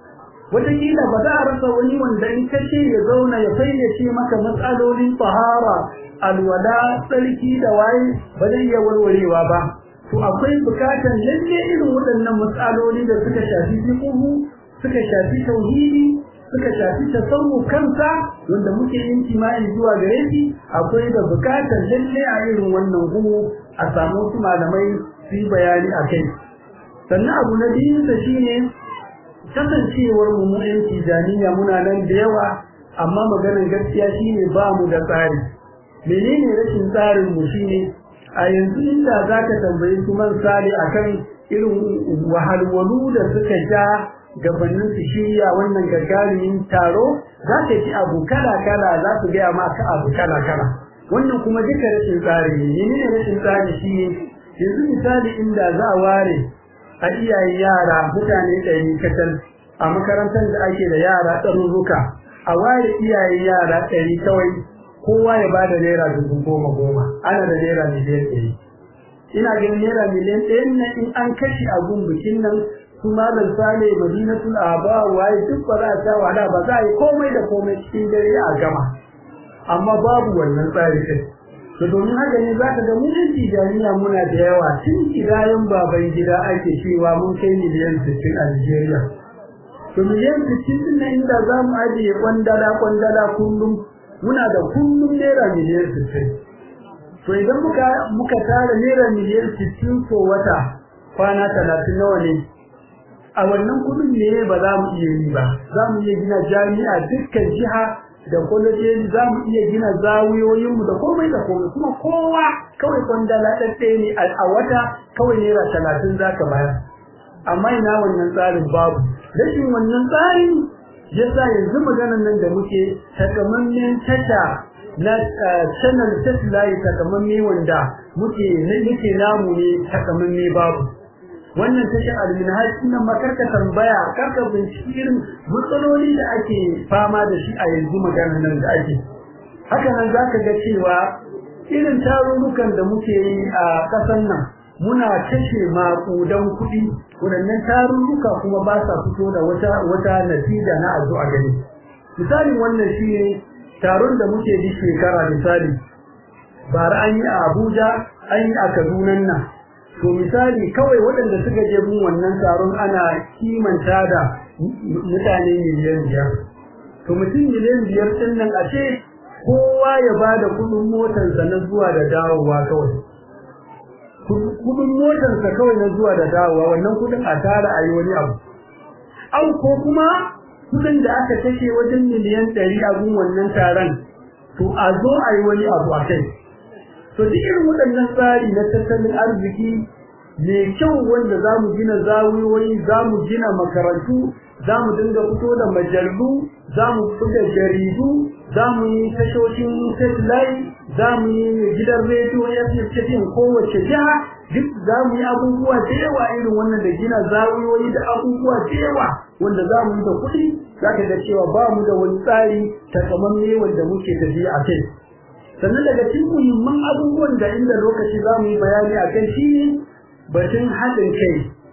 wataƙila ba za a rasa wani wanda in ka ce ya zauna ya fayyace maka matsalolin tahara alwala tsarki da waye ba zai iya warwarewa ba to akwai bukatan lalle irin waɗannan matsaloli da suka shafi fiqhu suka shafi tauhidi suka shafi tasawuf kansa wanda muke yin tima'i zuwa gare shi akwai da bukatan lalle a irin wannan gumu a samu su malamai su yi bayani a kai sannan abu na biyu da shine kasancewar mu mu yan tijaniya muna nan da yawa amma maganar gaskiya shine ba mu da tsari menene rashin tsarin mu shine a yanzu inda zaka tambayi su man sale akan irin wahalwalu da suka ja gabanin su shirya wannan gagarumin taro za ka ji abu kala kala za su gaya maka abu kala kala wannan kuma duka rashin tsari ne menene rashin tsari shine yanzu misali inda za a ware a iyayen yara mutane ɗari kacal a makarantar da ake da yara ɗaruruka a ware iyayen yara ɗari kawai kowa ya ba da naira dubu goma goma ana da naira miliyan ɗari ina ganin naira miliyan ɗayan nan in an kashe abun bikin nan su malam sale madinatul aba waye duk ba za a sha wahala ba za a yi komai da komai cikin dare a gama amma babu wannan tsari kai to domin haka ne za ka ga mun tijaniya muna da yawa tun kidayen baban gida ake cewa mun kai miliyan sittin a Nigeria to miliyan sittin din nan inda za mu ajiye kwandala kwandala kullum muna da kullum naira miliyan sittin to idan muka muka tara naira miliyan sittin so wata kwana talatin nawa ne a wannan kudin ne ba za mu iya yi ba za mu iya gina jami'a dukkan jiha da kwalejoji za mu iya gina zawiyoyinmu da komai da komai kuma kowa kawai kwandala ɗaɗɗaya ne a wata kawai naira talatin za ka bayar amma ina wannan tsarin babu rashin wannan tsarin yasa yanzu maganar nan da muke takamammen tasha na channel satellite takamamme wanda muke muke namu ne takamamme babu wannan tashar alminhaj nan makarka tambaya karka binciki irin matsaloli da ake fama da shi a yanzu maganar nan da ake haka nan zaka ga cewa irin tarurrukan da muke yi a ƙasar nan muna kashe maƙudan kuɗi waɗannan tarurruka kuma ba sa fito da wata wata natija na azu a gani misalin wannan shi ne taron da muke yi shekara misali bara an yi a Abuja an yi a Kaduna nan to misali kawai waɗanda suka je mun wannan taron ana kimanta da mutane miliyan biyar to mutum miliyan biyar ɗin nan a ce kowa ya ba da kuɗin motarsa na zuwa da dawowa kawai kuɗin motarsa kawai na zuwa da dawowa wannan kuɗin a tara a yi wani abu au ko kuma kuɗin da aka kashe wajen miliyan ɗari a gun wannan taron to a zo a yi wani abu a kai to duk irin waɗannan tsari na tattalin arziki mai kyau wanda za mu gina zawiyoyi za mu gina makarantu za mu dinga fito da majallu za mu fito jaridu za mu yi tashoshin satellite za mu yi gidan rediyo ya fi kowace jiha duk za mu yi abubuwa da yawa irin wannan da gina zawiyoyi da abubuwa da yawa wanda za mu yi da kuɗi za ka ga cewa ba mu da wani tsari takamamme wanda muke tafiya a kai sannan daga cikin muhimman abubuwan da inda lokaci za mu yi bayani a kai shi batun haɗin kai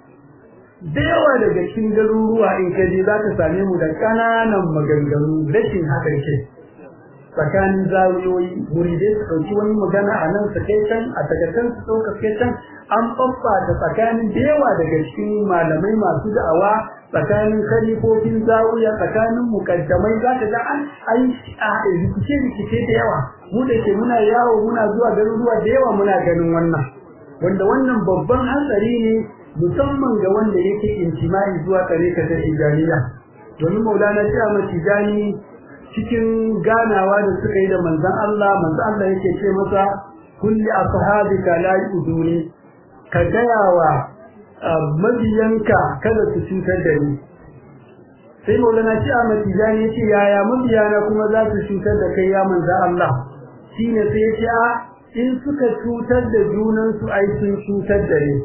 da yawa daga cikin garuruwa in ka je za ka same mu da ƙananan maganganu rashin haɗin kai tsakanin zawiyoyi muridai su ɗauki wani magana a nan su kai can a daga can su ɗauka kai can an ɓaɓɓata tsakanin da yawa daga cikin malamai masu da'awa tsakanin kalifofin zawiya tsakanin mukaddamai za ka ga an ai rikice rikice da yawa mu da ke muna yawo muna zuwa garuruwa da yawa muna ganin wannan wanda wannan babban hatsari ne musamman ga wanda yake intimai zuwa tsare ka ta tijaniya domin maulana shi a tijani cikin ganawa da suka yi da manzon Allah manzon Allah yake ce masa kulli ashabika la yuduni ka gaya wa mabiyanka kada su cutar da ni sai maulana shi a matijani ya ce yaya mabiyana kuma za su cutar da kai ya manzan Allah shi ne sai ya ce a in suka cutar da junansu ai sun cutar da ni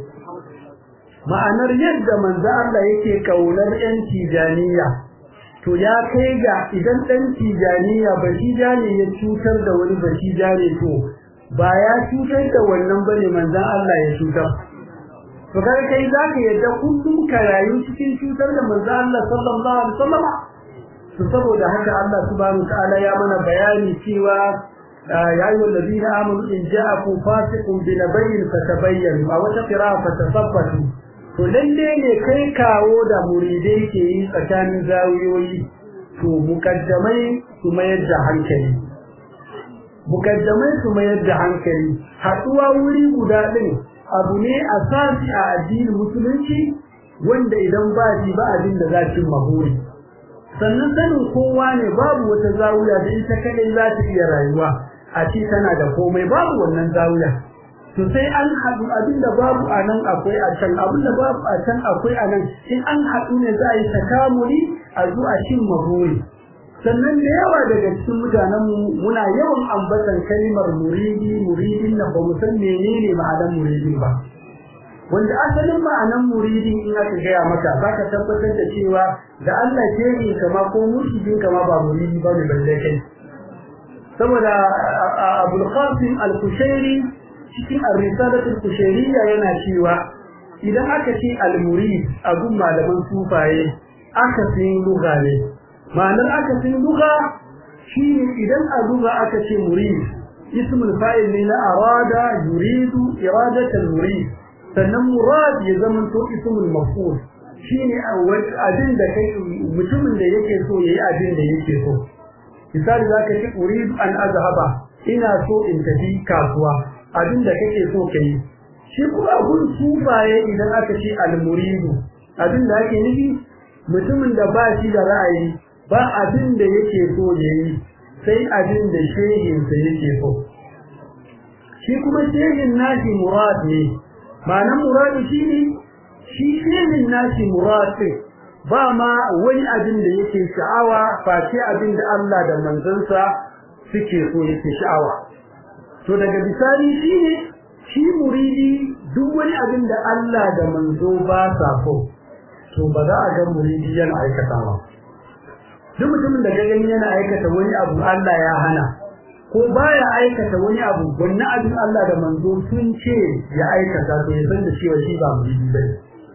ma'anar yadda manzan Allah yake kaunar yan tijaniya to ya kai ga idan ɗan tijaniya ba shi ne ya cutar da wani ba shi ne to ba ya cutar da wannan bane manzan Allah ya cutar to kai kai zaka yadda kullum ka rayu cikin cutar da manzo Allah sallallahu alaihi wasallam to saboda haka Allah subhanahu ta'ala ya mana bayani cewa ya ayu alladhina amanu in ja'akum fasiqun bi nabayyin fatabayyanu aw taqra fatasabbatu to lalle ne kai kawo da muridai ke yi tsakanin zawiyoyi to mukaddamai su mayar da hankali mukaddamai su mayar da hankali haɗuwa wuri guda ɗin abu ne a sasi a addinin musulunci wanda idan ba shi ba abin da za cin mahuri sannan sanin kowa ne babu wata zawiya da ita kadai za ta iya rayuwa a ce tana da komai babu wannan zawiya to sai an haɗu abin da babu a nan akwai a can abin da babu a can akwai a nan in an haɗu ne za a yi takamuli a zo a cin mahuri sannan da yawa daga cikin mutanenmu muna yawan ambatan kalmar muridi muridin nan ba mu san menene ma'anar muridin ba wanda asalin ma'anar muridin in aka gaya maka za ka tabbatar da cewa da Allah ke yi kama ko murshidin kama ba muridi ba ne balle kai saboda Abul Qasim Al-Kushairi cikin Ar-Risalatul Kushairiyya yana cewa idan aka ce al-murid a gun malaman sufaye aka fi lugha ne ma'anar aka fi lugha shine idan a lugha aka ce murid ismul fa'il ne na arada yuridu iradatan murid sannan murad ya zama to ismul maf'ul shine abin da kai mutumin da yake so yayi abin da yake so misali zaka ce uridu an azhaba ina so in tafi kasuwa abin da kake so kai shi kuma abun sufaye idan aka ce al-muridu abin da ake nufi mutumin da ba shi da ra'ayi ba abin da yake so yayi sai abin da shehinsa yake so shi kuma shehin nashi murad ne ma'anar murad shi ne shi shehin nashi murad ba ma wani abin da yake sha'awa face abin da Allah da manzansa suke so yake sha'awa to daga bisani shi ne shi muridi duk wani abin da Allah da manzo ba sa so to ba za a ga muridi yana aikatawa duk mutumin da gani yana aikata wani abu Allah ya hana ko baya aikata wani abu wannan abin Allah da manzo sun ce ya aikata to ya san da cewa shi ba muridi bane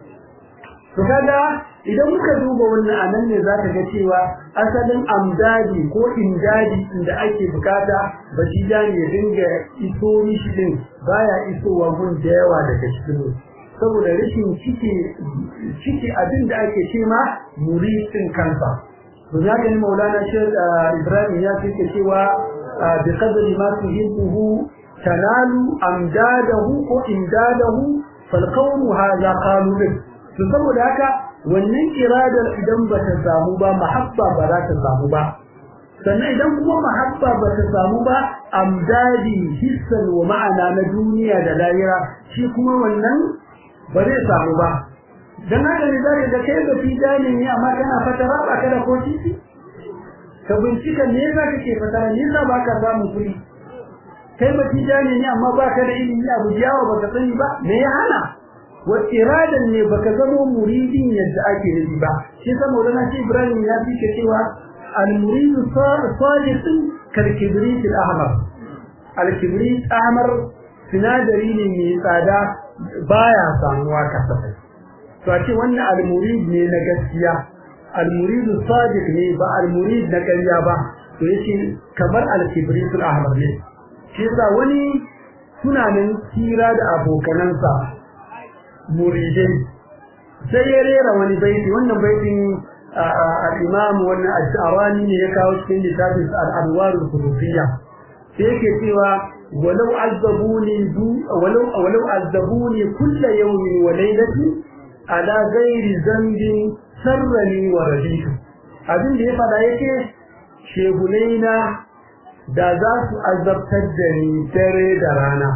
to kaga idan muka duba wannan anan ne zaka ga cewa asalin amdadi ko indadi inda ake bukata batijani ya dinga iso mishi din baya isowa gun da yawa daga cikin saboda rashin cike cike abin da ake ce ma muridin kansa to ya ga Maulana Sheikh Ibrahim ya ce cewa bi qadri ma tuhibbu tanalu amdadahu ko indadahu fal qawmu hadha qalu to saboda haka wannan iradar idan ba ta samu ba mahabba ba za ta samu ba sannan idan kuma mahabba ba ta samu ba amdadi hissan wa ma'ana na duniya da lahira shi kuma wannan ba zai samu ba dan haka ne zaka ga kai da fidani ne amma kana fatara ba ka da ko titi ka bincika me yasa kake fatara me yasa baka samu kuɗi kai ba fidani ne amma baka da ilimi abu jawa baka sani ba me ya hana wa iradan ne baka zama muridin yadda ake nufi ba shi yasa Maulana shi Ibrahim ya fi cewa al-muridu sadiqun kal kibrit al-ahmar al-kibrit ahmar sinadari ne mai tsada baya samuwa kasafai to a ce wannan al-murid ne na gaskiya al-murid sadiq ne ba al-murid na ƙarya ba to yace kamar al-kibrit al-ahmar ne shi yasa wani tunanin tira da abokanansa muridai sai ya rera wani baiti wannan baitin al-imam wannan al-sha'rani ne ya kawo cikin littafin al-anwar al-qudusiyya sai yake cewa walau azabuni du walau walau azabuni kull yawmin wa laylatin ala ghairi zambin sarrani wa raditu abin da ya fada yake shegunaina da za su azabtar da ni dare da rana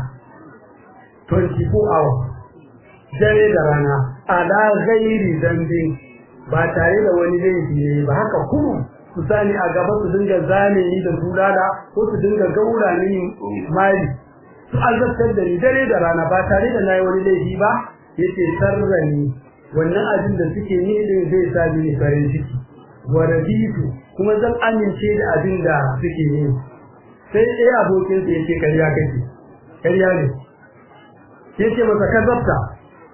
24 hours dare da rana ala ghairi zambin ba tare da wani laifi ne ba haka kuma su sani a gaba su dinga zane ni da tulala ko su dinga gaura ni mali su azabtar da ni dare da rana ba tare da nayi wani laifi ba yace sarrani wannan abin da suke yi din zai sa ni farin ciki wa raditu kuma zan amince da abin da suke yi sai ɗaya abokin sa yace kariya kake kariya ne yace masa kazabta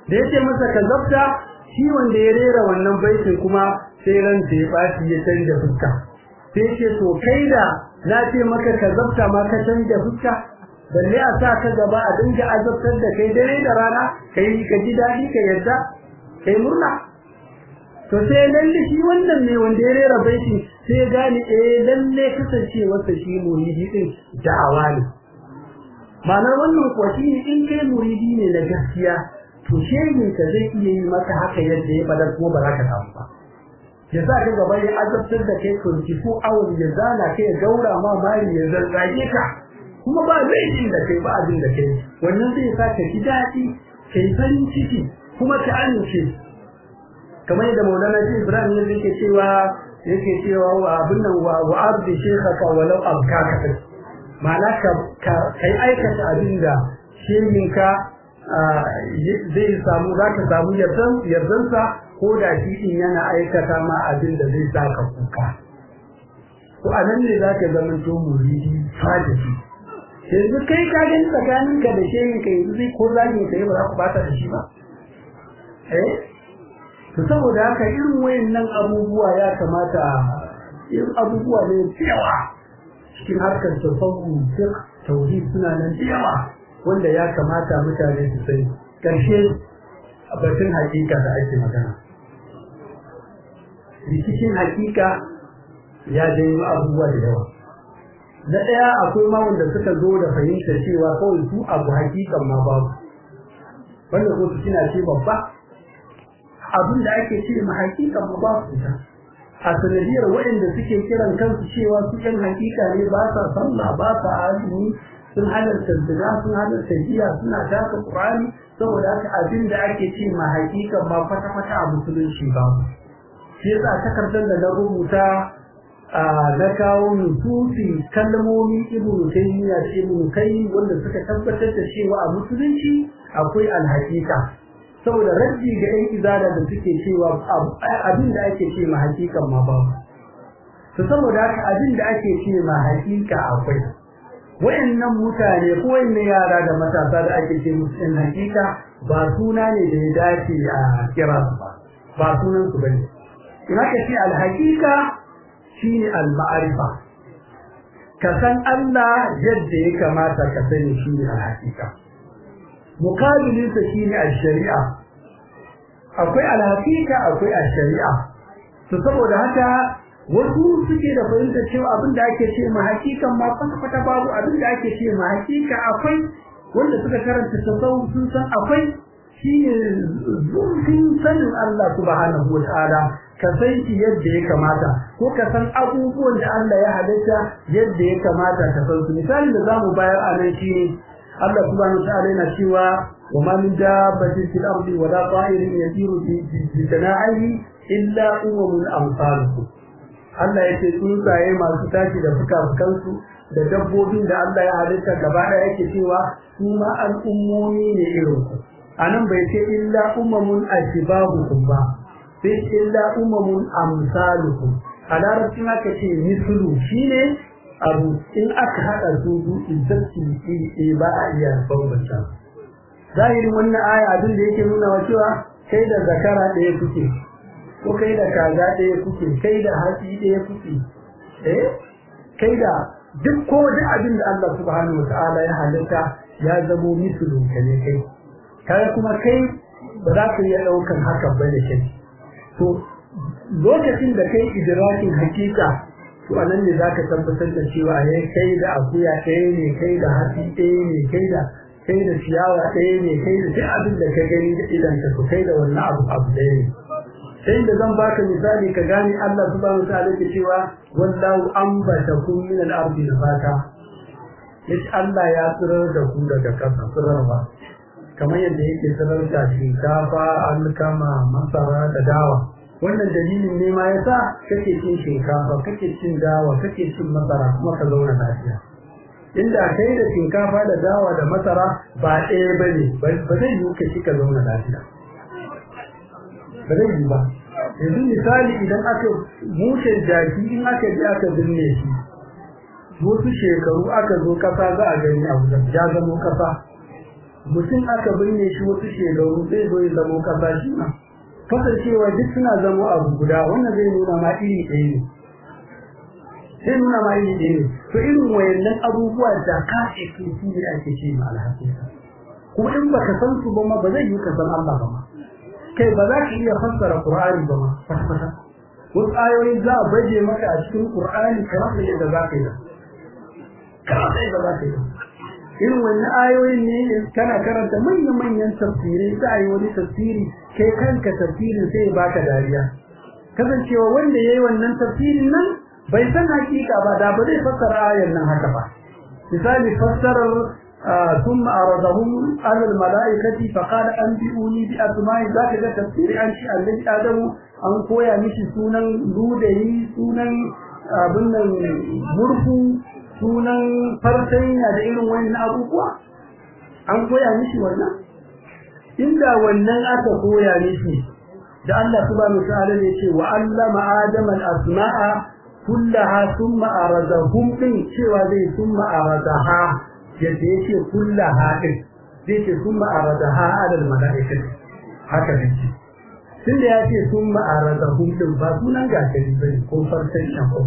da yace masa ka zabta shi wanda ya rera wannan baitin kuma sai ran da ya baci ya canja fuska sai ce to kai da na ce maka ka zabta ma ka canja fuska balle a sa ka gaba a dinga azabtar da kai dare da rana kai ka ji dadi ka yarda kai murna to sai lalle shi wannan ne wanda ya rera baitin sai ya gane eh lalle kasance wasa shi muridi din da'awa ne ma'anar wannan kuwa shi ne in kai muridi ne na gaskiya to shehin ka zai iya yi maka haka yadda ya fadar kuma ba za ka samu ba ya sa ka gaba ya azabtar da kai 24 hours ya zana kai ya gaura ma mari ya zazzage ka kuma ba zai jin da kai ba abin da kai wannan zai sa ka ji daɗi ka yi farin ciki kuma ka amince kamar yadda maulana shi ibrahim ne yake cewa yake cewa wa abin nan wa wa abdi shaykhaka walau abkaka kai ma'ana ka kai aikata abin da shehinka zai samu za ka samu yardan yardansa ko da shi din yana aikata ma abin da zai sa ka kuka to a nan ne za ka zama to muridi fadisi yanzu kai ka gani tsakaninka da shehinka yanzu zai ko zagi ka yi ba za ku bata da shi ba eh to saboda haka irin wayannan abubuwa ya kamata irin abubuwa ne yawa cikin harkar tasawuf fiqh tauhid suna nan yawa wanda ya kamata mutane su sani karshe a batun hakika da ake magana rikicin hakika ya janyo abubuwa da yawa na ɗaya akwai ma wanda suka zo da fahimtar cewa kawai su abu hakikan ma babu wanda ko su suna ce babba abin da ake ce ma hakika ma ba su ta a sanadiyar waɗanda suke kiran kansu cewa su yan hakika ne ba sa sallah ba sa azumi sun halarta zina sun halarta giya suna taka qur'ani saboda haka abin da ake ce ma hakika ma kwata kwata a musulunci ba shi yasa takardar da na rubuta na kawo nusufi kalmomi ibnu taymiya da ibnu kai wanda suka tabbatar da cewa a musulunci akwai alhakika saboda raddi ga ɗan izada da suke cewa abin da ake ce ma hakikan ma babu to saboda haka abin da ake ce ma hakika akwai wayannan mutane ko wayannan yara da matasa da ake ce musu ɗan hakika ba suna ne da ya dace a kira su ba ba sunan su bane in aka ce alhakika shine al-ma'rifa ka san Allah yadda ya kamata ka sani shine al-hakika mukabilinsa shine al-shari'a akwai al-hakika akwai al-shari'a to saboda haka wasu suke da fahimta cewa abin da ake ce ma hakikan ma kwata babu abin da ake ce ma hakika akwai wanda suka karanta tasawuf sun san akwai shine zurfin sanin Allah subhanahu wa ta'ala ka san shi yadda ya kamata ko ka san abubuwan da Allah ya halitta yadda ya kamata ka san su misali da zamu bayar a nan shine Allah subhanahu wa ta'ala yana cewa wa ma min dabbatin fil ardi wa la ta'irin yatiru bi jana'ihi illa umamun amsalukum Allah yake tsuntsaye masu tashi da fuka-fukansu da dabbobin da Allah ya halitta gaba ɗaya yake cewa su ma al'ummomi ne irin ku anan bai ce illa umamun ashibahukum ba sai illa umamun amsalukum a larabcin aka ce mislu shine abu in aka haɗa su izzati iri ba a iya bambanta zahirin wannan aya abin da yake nuna wa cewa kai da zakara ɗaya kuke ko kai da kaza ɗaya kuke kai da hatsi ɗaya kuke eh kai da duk ko duk abin da Allah subhanahu wataala ya halitta ya zamo mislu ka ne kai kai kuma kai ba za ka iya ɗaukan haka ba da kai to lokacin da kai idrakin hakika to anan ne zaka tabbatar da cewa yayi kai da akuya ɗaya ne kai da hatsi ɗaya ne kai da kai da ciyawa ɗaya ne kai da duk abin da ka gani da idan ka kai da wannan abu abu ɗaya ne sai da zan baka misali ka gane Allah subhanahu wa ta'ala ke cewa wallahu ambatakum min al-ardi nabata yace Allah ya tsirar da ku daga ƙasa tsirarwa kamar yadda yake tsirar da shinkafa alkama masara da dawa wannan dalilin ne ma yasa kake cin shinkafa kake cin dawa kake cin masara kuma ka zauna lafiya inda kai da shinkafa da dawa da masara ba ɗaya bane ba zai yi ka ci ka zauna lafiya ba zai yi ba yanzu misali idan aka mushen jaki in aka ji aka binne shi wasu shekaru aka zo kasa za a gani a wajen ya zamo kasa mutum aka binne shi wasu shekaru zai zo ya zamo kasa shi ma kasancewa duk suna zamo abu guda wannan zai nuna ma iri ɗaya ne zai nuna ma iri ɗaya ne to irin wayannan abubuwa da ka ake su ne ake ce ma alhaƙiƙa kuma in baka san su ba ma ba zai yi ka san Allah ba ma kai ba za ka iya fassara Qur'ani ba ma kwata wasu ayoyi za a baje maka a cikin Qur'ani ka rasa yadda za ka yi ka rasa yadda za ka yi irin wannan ayoyin ne kana karanta manya-manyan tafsirai za a yi wani tafsiri kai kanka tafsirin sai baka dariya kasancewa wanda ya yi wannan tafsirin nan bai san hakika ba da ba zai fassara ayar nan haka ba misali fassarar ثم أرضهم على الملائكة فقال أنبئوني بأسماء ذاك ذا تفسير عن شيء الذي آدم أن كويا مشي سونا لودي سونا أبنا مرفو sunan fartanya da irin wannan abubuwa an koya mishi wannan inda wannan aka koya mishi da Allah subhanahu wa ta'ala ne ce wa allama adama al-asma'a kullaha thumma aradahum din cewa zai thumma aradaha yadda yake kullaha din zai ce thumma aradaha ala al-mala'ikati haka ne tunda ya ce thumma aradahum din ba sunan gashari bane ko fartanya ko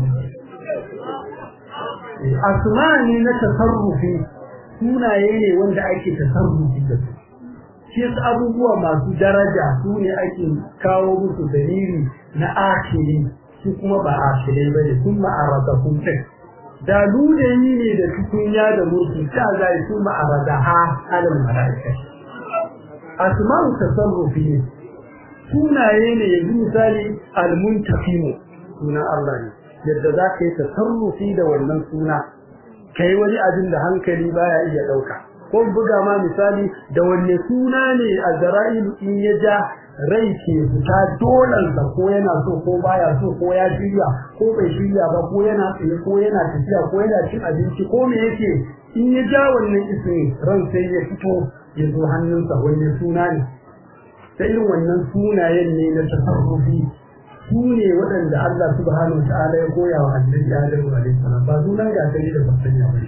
asma ne na tasarrufi sunaye ne wanda ake tasarrufi da su shi yasa abubuwa masu daraja su ne ake kawo musu dalili na akili su kuma ba akilai bane sun ma'arada kun kai da ludayi ne da tukunya da murfi ta zai su ma'arada ha alal malaika asma'u tasarrufi ne sunaye ne yanzu misali al-muntaqimu sunan Allah ne yadda za ka yi tasarrufi da wannan suna ka yi wani abin da hankali baya iya ɗauka ko buga ma misali da wanne suna ne a zara'ilu in ya ja rai ke fita dolansa ko yana so ko baya so ko ya shirya ko bai shirya ba ko yana tsaye ko yana tafiya ko yana cin abinci ko me yake in ya ja wannan ismin ran sai ya fito ya zo hannunsa wanne suna ne ta irin wannan sunayen ne na tasarrufi su ne waɗanda Allah subhanahu wa ta'ala ya koya wa annabi Adam alaihi salam ba sunan gasari da basanya ba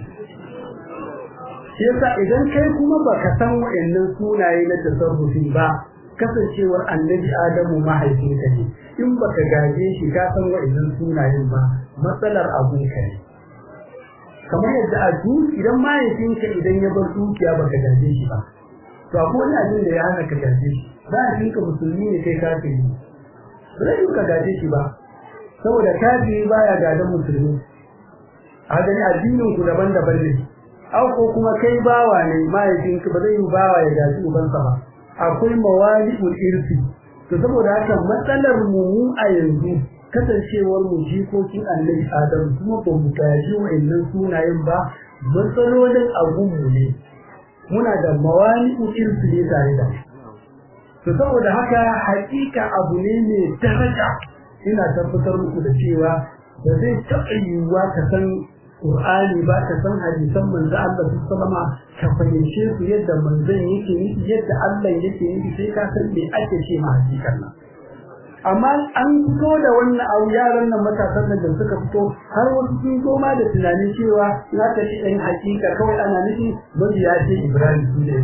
shi yasa idan kai kuma baka san waɗannan sunaye na tasarrufi ba kasancewar annabi Adamu mahaifinka ne in baka gaje shi ka san waɗannan sunayen ba matsalar abun ka ne kamar yadda a duk idan mahaifinka idan ya bar dukiya baka gaje shi ba to akwai wani abin da ya hana ka gaje shi mahaifinka musulmi ne kai kafiri zai yi ka gaje shi ba saboda kafiri baya gadan musulmi a gani addinin ku daban-daban ne au ko kuma kai bawa ne mahaifinka ba zai yi bawa ya gaji ubansa ba akwai mawali'ul irfi to saboda haka matsalar mu mu a yanzu kasancewar mu jikokin annabi adam kuma ba mu gaji wa'annan sunayen ba matsalolin abunmu ne muna da mawali'ul irfi ne tare da to saboda haka hakika abu ne mai daraja ina tabbatar muku da cewa ba zai taɓa yiwuwa ka san Qur'ani ba ka san hadisan manzo Allah sallama ka fahimce su yadda manzon yake nufi yadda Allah yake nufi sai ka san me ake ce ma hakikan nan amma an fito da wannan abu yaran nan matasan nan da suka fito har wasu sun zo ma da tunanin cewa za ta ci ɗan hakika kawai ana nufi mabiya ce Ibrahim su ne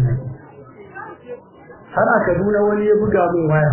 har a Kaduna wani ya buga min waya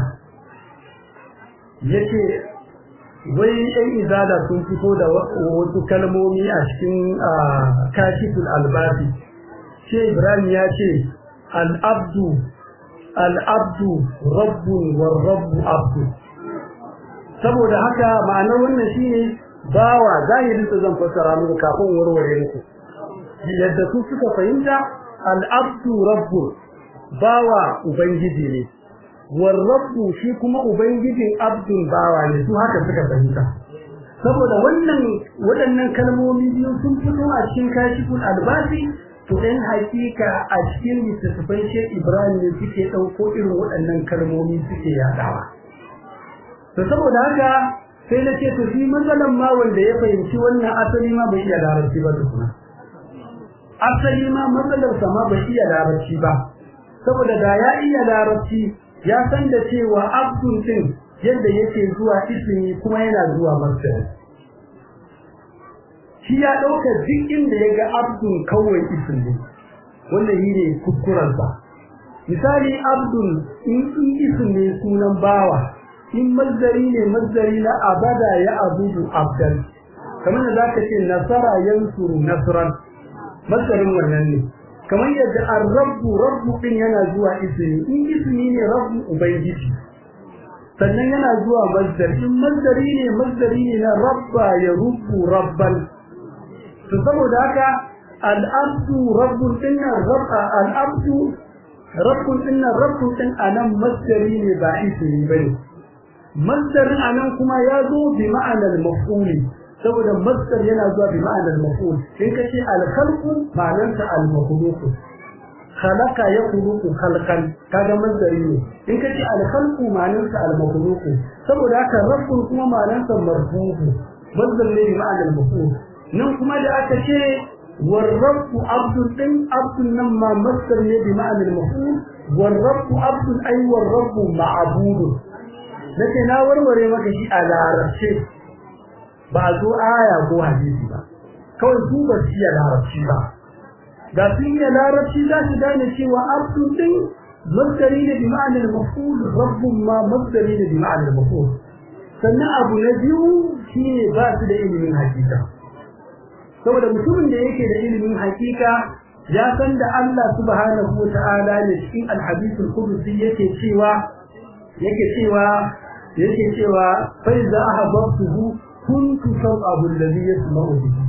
yace wai ɗan izala sun fito da wasu kalmomi a cikin kashiful albasi ce Ibrahim ya ce al-abdu al-abdu rabbun war rabbu abdu saboda haka ma'anar wannan shine bawa zahirin sa zan fassara muku kafin warware muku yadda su suka fahimta al-abdu rabbun bawa ubangiji ne war rabbu shi kuma ubangijin abdun bawa ne su haka suka fahimta saboda wannan waɗannan kalmomi biyu sun fito a cikin kashiful albasi to ɗan hakika a cikin littattafan Sheikh Ibrahim ne suke ɗauko irin waɗannan kalmomi suke yaɗawa to saboda haka sai na ce to shi matsalan ma wanda ya fahimci wannan asali ma bai iya larabci ba tukuna asali ma matsalarsa ma bai iya larabci ba saboda da ya iya larabci ya san da cewa abdun din yadda yake zuwa ismi kuma yana zuwa masdar shi ya dauka duk inda ya ga abdun kawai ismi wannan shi ne kuskurensa misali abdul in in isim ne sunan bawa in mazdari ne mazdari na abada ya abudu abdan kamar da zaka ce nasara yansuru nasran mazdarin wannan ne kamar yadda ar-rabbu rabbu din yana zuwa ismi in ismi ne rabbu ubangiji sannan yana zuwa mazdar in mazdari ne mazdari ne na rabba ya rubbu rabban to saboda haka al-abdu rabbun dinna rabba al-abdu rabbun dinna rabbun din anan mazdari ne ba ismi bane masdarin anan kuma ya zo bi ma'anar maf'uli saboda masdar yana zuwa bi ma'anar maf'ul in kace al-khalqu ma'anarsa al-makhluq khalaqa yakhluqu khalqan kaga masdari ne in kace al-khalqu ma'anarsa al-makhluq saboda haka rabbun kuma ma'anarsa marfu'u masdar ne bi ma'anar maf'ul nan kuma da aka ce والرب عبد din abdun nan ma masdar ne bi ma'anar maf'ul والرب عبد ay والرب معبود nake na warware maka shi a larabce ba zo aya ko hadisi ba kawai su ba su iya larabci ba da sun iya larabci za su gane cewa abdun din masdari ne bi ma'anar maf'ul rabbun ma masdari ne bi ma'anar maf'ul sannan abu na biyu shine ba su da ilimin hakika saboda mutumin da yake da ilimin hakika ya san da Allah subhanahu wa ta'ala ne cikin al-hadithul qudsi yake cewa yake cewa yake cewa fa iza ahabbtuhu kuntu sam'ahu alladhi yasma'u bihi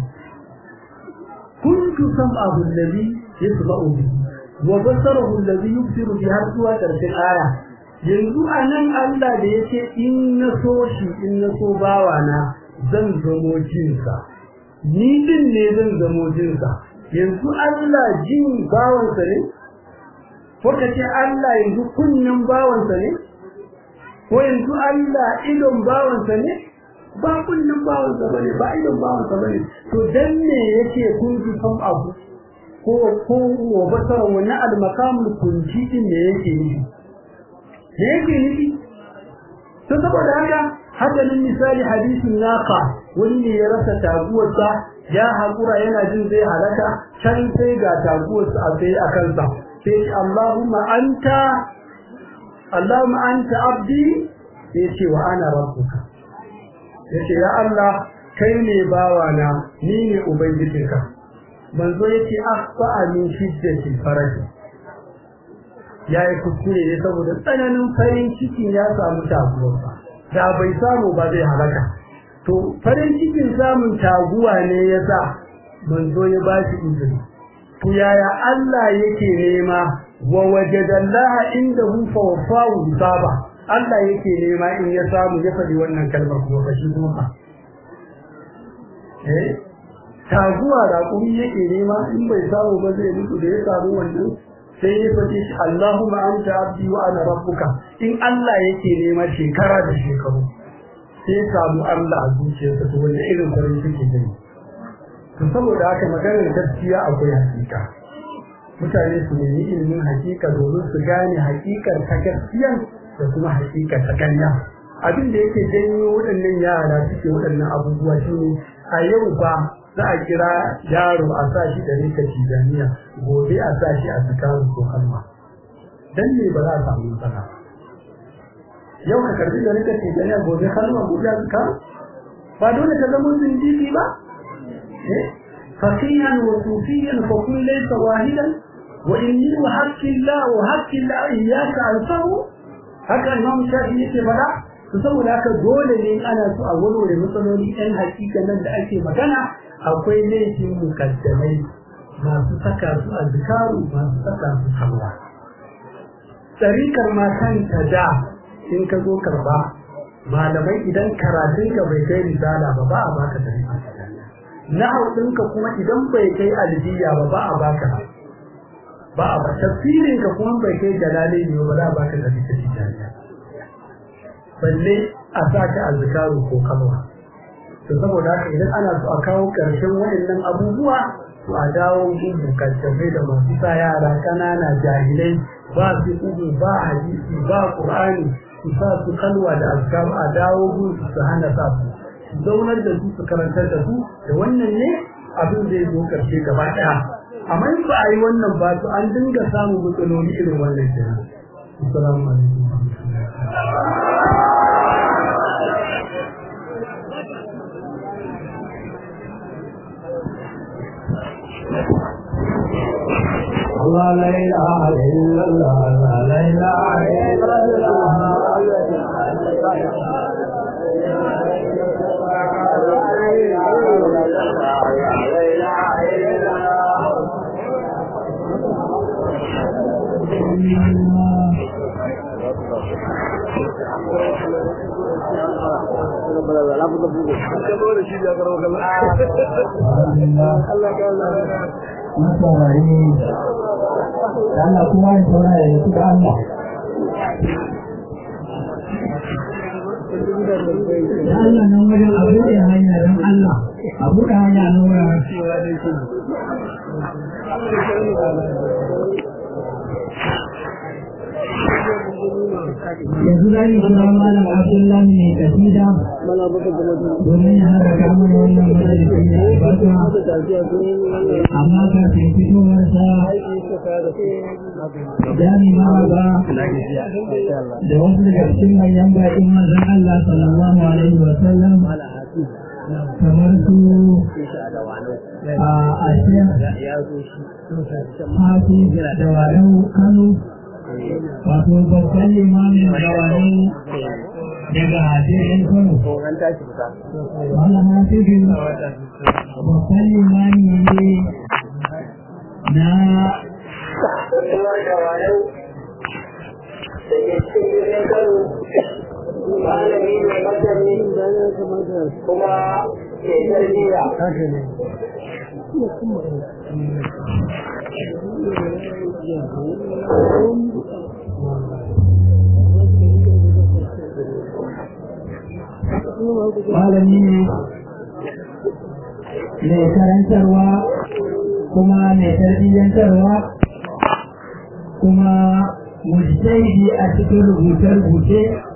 kuntu sam'ahu alladhi yasma'u bihi wa basarahu alladhi yubsiru bihi har zuwa karshen aya yanzu anan Allah da yake in na so shi in na so bawana zan zamo jinsa ni din ne zan zamo jinsa yanzu Allah jin bawansa ne ko kace Allah yanzu kunnin bawansa ne ko yanzu Allah idon bawansa ne ba kullum bawansa bane ba idon bawansa bane to dan ne yake kun ji san abu ko ko wa basara wannan al-maqamul kunci din ne yake yi ne yake yi to saboda haka hadanin misali hadisin naqa wani ne ya rasa taguwarsa ya hakura yana jin zai halaka can sai ga taguwarsa a sai a kansa sai Allahumma anta Allahumma anta abdi yace wa ana rabbuka yace ya Allah kai ne bawana ni ne ubangijinka manzo yace akhfa min shiddati faraji yayi kuskure ne saboda tsananin farin ciki ya samu taguwa da bai samu ba zai halaka to farin cikin samun taguwa ne yasa manzo ya ba shi izini to yaya Allah yake nema wa wajadallaha indahu fa wafahu hisaba Allah yake nema in ya samu ya faɗi wannan kalmar kuma ba shi kuma eh taguwa da kuma yake nema in bai samu ba zai mutu da ya samu wannan sai ya faɗi shi Allahumma anta abdi wa ana rabbuka in Allah yake nema shekara da shekaru sai ya samu Allah a zuciyarsa to wanda irin farin ciki ne to saboda haka maganar gaskiya akwai hakika mutane su nemi ilimin hakika domin su gane hakikar ta gaskiya da kuma hakikar ta kanya abin da yake janyo waɗannan yara suke waɗannan abubuwa shine a yau ba za a kira yaro a sa shi da rika tijaniya gobe a sa shi a zikaru ko kalma dan ne ba za a samu matsala yau ka karbi da rika tijaniya gobe kalma gobe a zikaru ba dole ka zama zindiki ba فقيها وصوفيا فكن ليس واحدا وإني وحق الله وحق الله إياك أنصره haka imam shafi yake fada to saboda haka dole ne ana so a warware matsaloli ɗan hakika nan da ake magana akwai laifin mukaddamai masu saka su a zikaru masu saka su salwa tsarikar ma kanta da in ka zo karba malamai idan karatun ka bai kai risala ba ba a baka tsarika na ɗinka kuma idan bai kai aljiya ba ba a baka ba a ba tafsirin ka kuma bai kai jalali ne ba za a baka da bisa tijaniya balle a saka azkaru ko kalwa to saboda haka idan ana so a kawo karshen waɗannan abubuwa to a dawo gudu kattabai da masu sa yara ƙanana jahilai ba su ugu ba hadisi ba qur'ani su sa su kalwa da azkaru a dawo gudu su hana sa su zaunar da su su karantar da su da wannan ne abin zai zo karshe gaba ɗaya amma in ba a yi wannan ba to an dinga samun matsaloli irin wannan kenan assalamu alaikum الله لا إله إلا الله لا إله إلا الله Masarai, Allah kuma ya saura ya yi da Allah. Da Allah nan wajen abu da hanya don Allah, abu da hanya nan wurin. Yanzu za ni kira malam Abdullahi mai kasida domin ya haɗa kamar wannan majalisi ne albarka. Amma kafin fitowarsa jami'a ba da wasu daga cikin manyan baƙin manzon Allah sallallahu alaihi wa sallam kamar su a ashir hafi da walau kano wato babban limamin gawani daga jirgin kano malama cikin babban limami ne na malami mai masani kuma ke tarbiyya malami ne mai karantarwa kuma mai tarbiyyantarwa kuma mujtahidi a cikin rubuce-rubuce